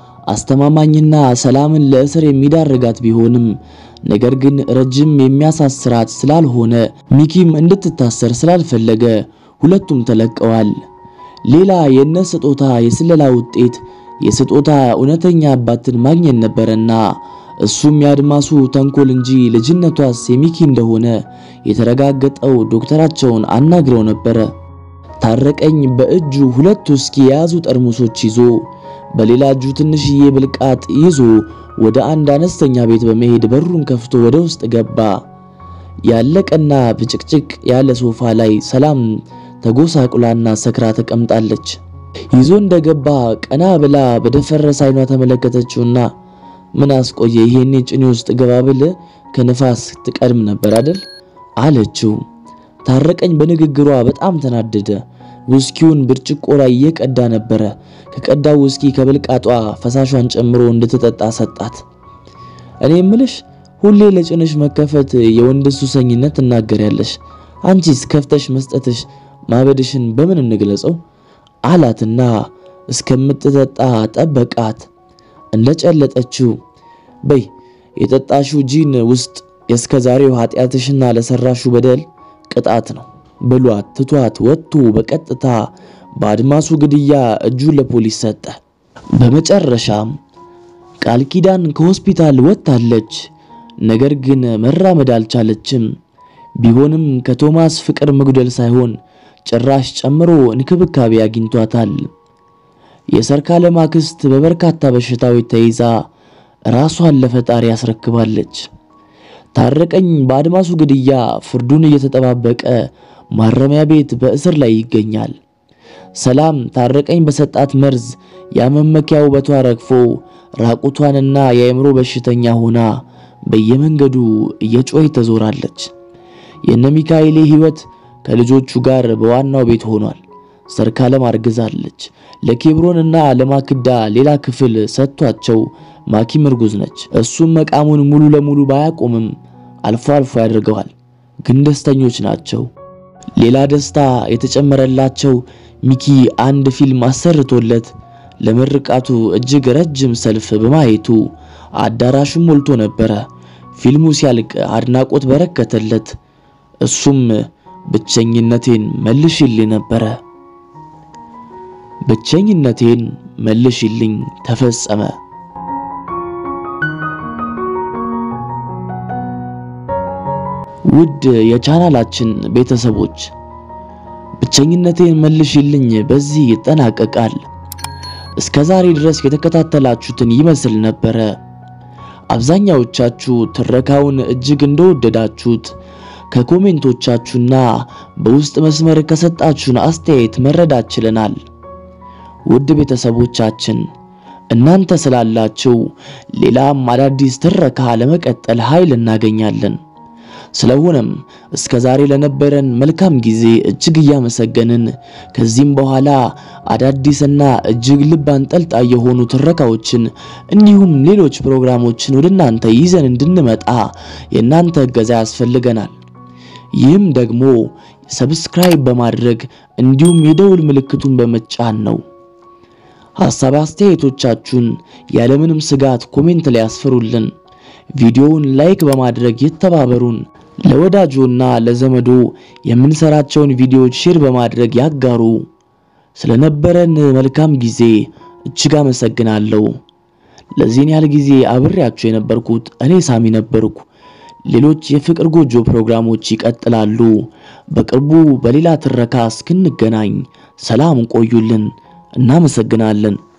አስተማማኝና ሰላምን ለእስር የሚዳርጋት ቢሆንም ነገር ግን ረጅም የሚያሳስራት ስላልሆነ ሚኪም እንድትታሰር ስላልፈለገ ሁለቱም ተለቀዋል። ሌላ የነ ስጦታ የስለላ ውጤት የስጦታ እውነተኛ አባትን ማግኘት ነበረና እሱም የአድማሱ ተንኮል እንጂ ልጅነቷስ የሚኪ እንደሆነ የተረጋገጠው ዶክተራቸውን አናግረው ነበረ። ታረቀኝ በእጁ ሁለት ውስኪ የያዙ ጠርሙሶች ይዞ በሌላ እጁ ትንሽዬ ብልቃጥ ይዞ ወደ አንድ አነስተኛ ቤት በመሄድ በሩን ከፍቶ ወደ ውስጥ ገባ። ያለቀና ብጭቅጭቅ ያለ ሶፋ ላይ ሰላም ተጎሳቁላና ሰክራ ተቀምጣለች። ይዞ እንደገባ ቀና ብላ በደፈረሰ አይኗ ተመለከተችውና ምን አስቆየ? ይሄኔ ጭኔ ውስጥ ገባ ብል ከንፋስ ትቀድም ነበር አይደል? አለችው። ታረቀኝ በንግግሯ በጣም ተናደደ። ውስኪውን ብርጭቆ ላይ እየቀዳ ነበረ። ከቀዳው ውስኪ ከብልቃጧ ፈሳሿን ጨምሮ እንድትጠጣ ሰጣት። እኔ እምልሽ ሁሌ ለጭንሽ መከፈት የወንድ ሱሰኝነት ትናገሪያለሽ። አንቺስ ከፍተሽ መስጠትሽ ማበድሽን በምን እንግለጸው? አላትና እስከምትጠጣ ጠበቃት። እንደጨለጠችው በይ የጠጣሽው ጂን ውስጥ የእስከ ዛሬው ኃጢአትሽና ለሰራሹ በደል ቅጣት ነው ብሏት ትቷት ወጥቶ በቀጥታ በአድማሱ ግድያ እጁን ለፖሊስ ሰጠ። በመጨረሻም ቃል ኪዳን ከሆስፒታል ወጥታለች። ነገር ግን መራመድ አልቻለችም። ቢሆንም ከቶማስ ፍቅር መጉደል ሳይሆን ጭራሽ ጨምሮ እንክብካቤ አግኝቷታል። የሰርካለም አክስት በበርካታ በሽታዎች ተይዛ ራሷን ለፈጣሪ ያስረክባለች። ታረቀኝ በአድማሱ ግድያ ፍርዱን እየተጠባበቀ ማረሚያ ቤት በእስር ላይ ይገኛል። ሰላም ታረቀኝ በሰጣት መርዝ ያመመኪያ ውበቷ ረግፎ ራቁቷንና የአእምሮ በሽተኛ ሆና በየመንገዱ እየጮኸች ተዞራለች። የነ ሚካኤሌ ሕይወት ከልጆቹ ጋር በዋናው ቤት ሆኗል። ሰርካለም አርግዛለች። ለኬብሮንና ለማክዳ ሌላ ክፍል ሰጥቷቸው ማኪም እርጉዝ ነች። እሱም መቃሙን ሙሉ ለሙሉ ባያቆምም አልፎ አልፎ ያደርገዋል። ግን ደስተኞች ናቸው። ሌላ ደስታ የተጨመረላቸው ሚኪ አንድ ፊልም አሰርቶለት ለምርቃቱ እጅግ ረጅም ሰልፍ በማየቱ አዳራሹም ሞልቶ ነበረ። ፊልሙ ሲያልቅ አድናቆት በረከተለት። እሱም ብቸኝነቴን መልሽልኝ ነበረ። ብቸኝነቴን መልሽልኝ ተፈጸመ። ውድ የቻናላችን ቤተሰቦች ብቸኝነቴን መልሽልኝ በዚህ ይጠናቀቃል። እስከ ዛሬ ድረስ የተከታተላችሁትን ይመስል ነበረ። አብዛኛዎቻችሁ ትረካውን እጅግ እንደወደዳችሁት ከኮሜንቶቻችሁና በውስጥ መስመር ከሰጣችሁን አስተያየት መረዳት ችለናል። ውድ ቤተሰቦቻችን እናንተ ስላላችሁ ሌላም አዳዲስ ትረካ ለመቀጠል ኃይል እናገኛለን። ስለሆነም እስከ ዛሬ ለነበረን መልካም ጊዜ እጅግ እያመሰገንን ከዚህም በኋላ አዳዲስና እጅግ ልብ አንጠልጣይ የሆኑ ትረካዎችን እንዲሁም ሌሎች ፕሮግራሞችን ወደ እናንተ ይዘን እንድንመጣ የእናንተ እገዛ ያስፈልገናል። ይህም ደግሞ ሰብስክራይብ በማድረግ እንዲሁም የደውል ምልክቱን በመጫን ነው። ሐሳብ አስተያየቶቻችሁን ያለምንም ስጋት ኮሜንት ላይ ያስፈሩልን። ቪዲዮውን ላይክ በማድረግ ይተባበሩን። ለወዳጆና ለዘመዶ የምንሰራቸውን ቪዲዮዎች ሼር በማድረግ ያጋሩ። ስለነበረን መልካም ጊዜ እጅግ አመሰግናለሁ። ለዚህን ያህል ጊዜ አብሬያችሁ የነበርኩት እኔ ሳሚ ነበርኩ። ሌሎች የፍቅር ጎጆ ፕሮግራሞች ይቀጥላሉ። በቅርቡ በሌላ ትረካ እስክንገናኝ ሰላም ቆዩልን። እናመሰግናለን።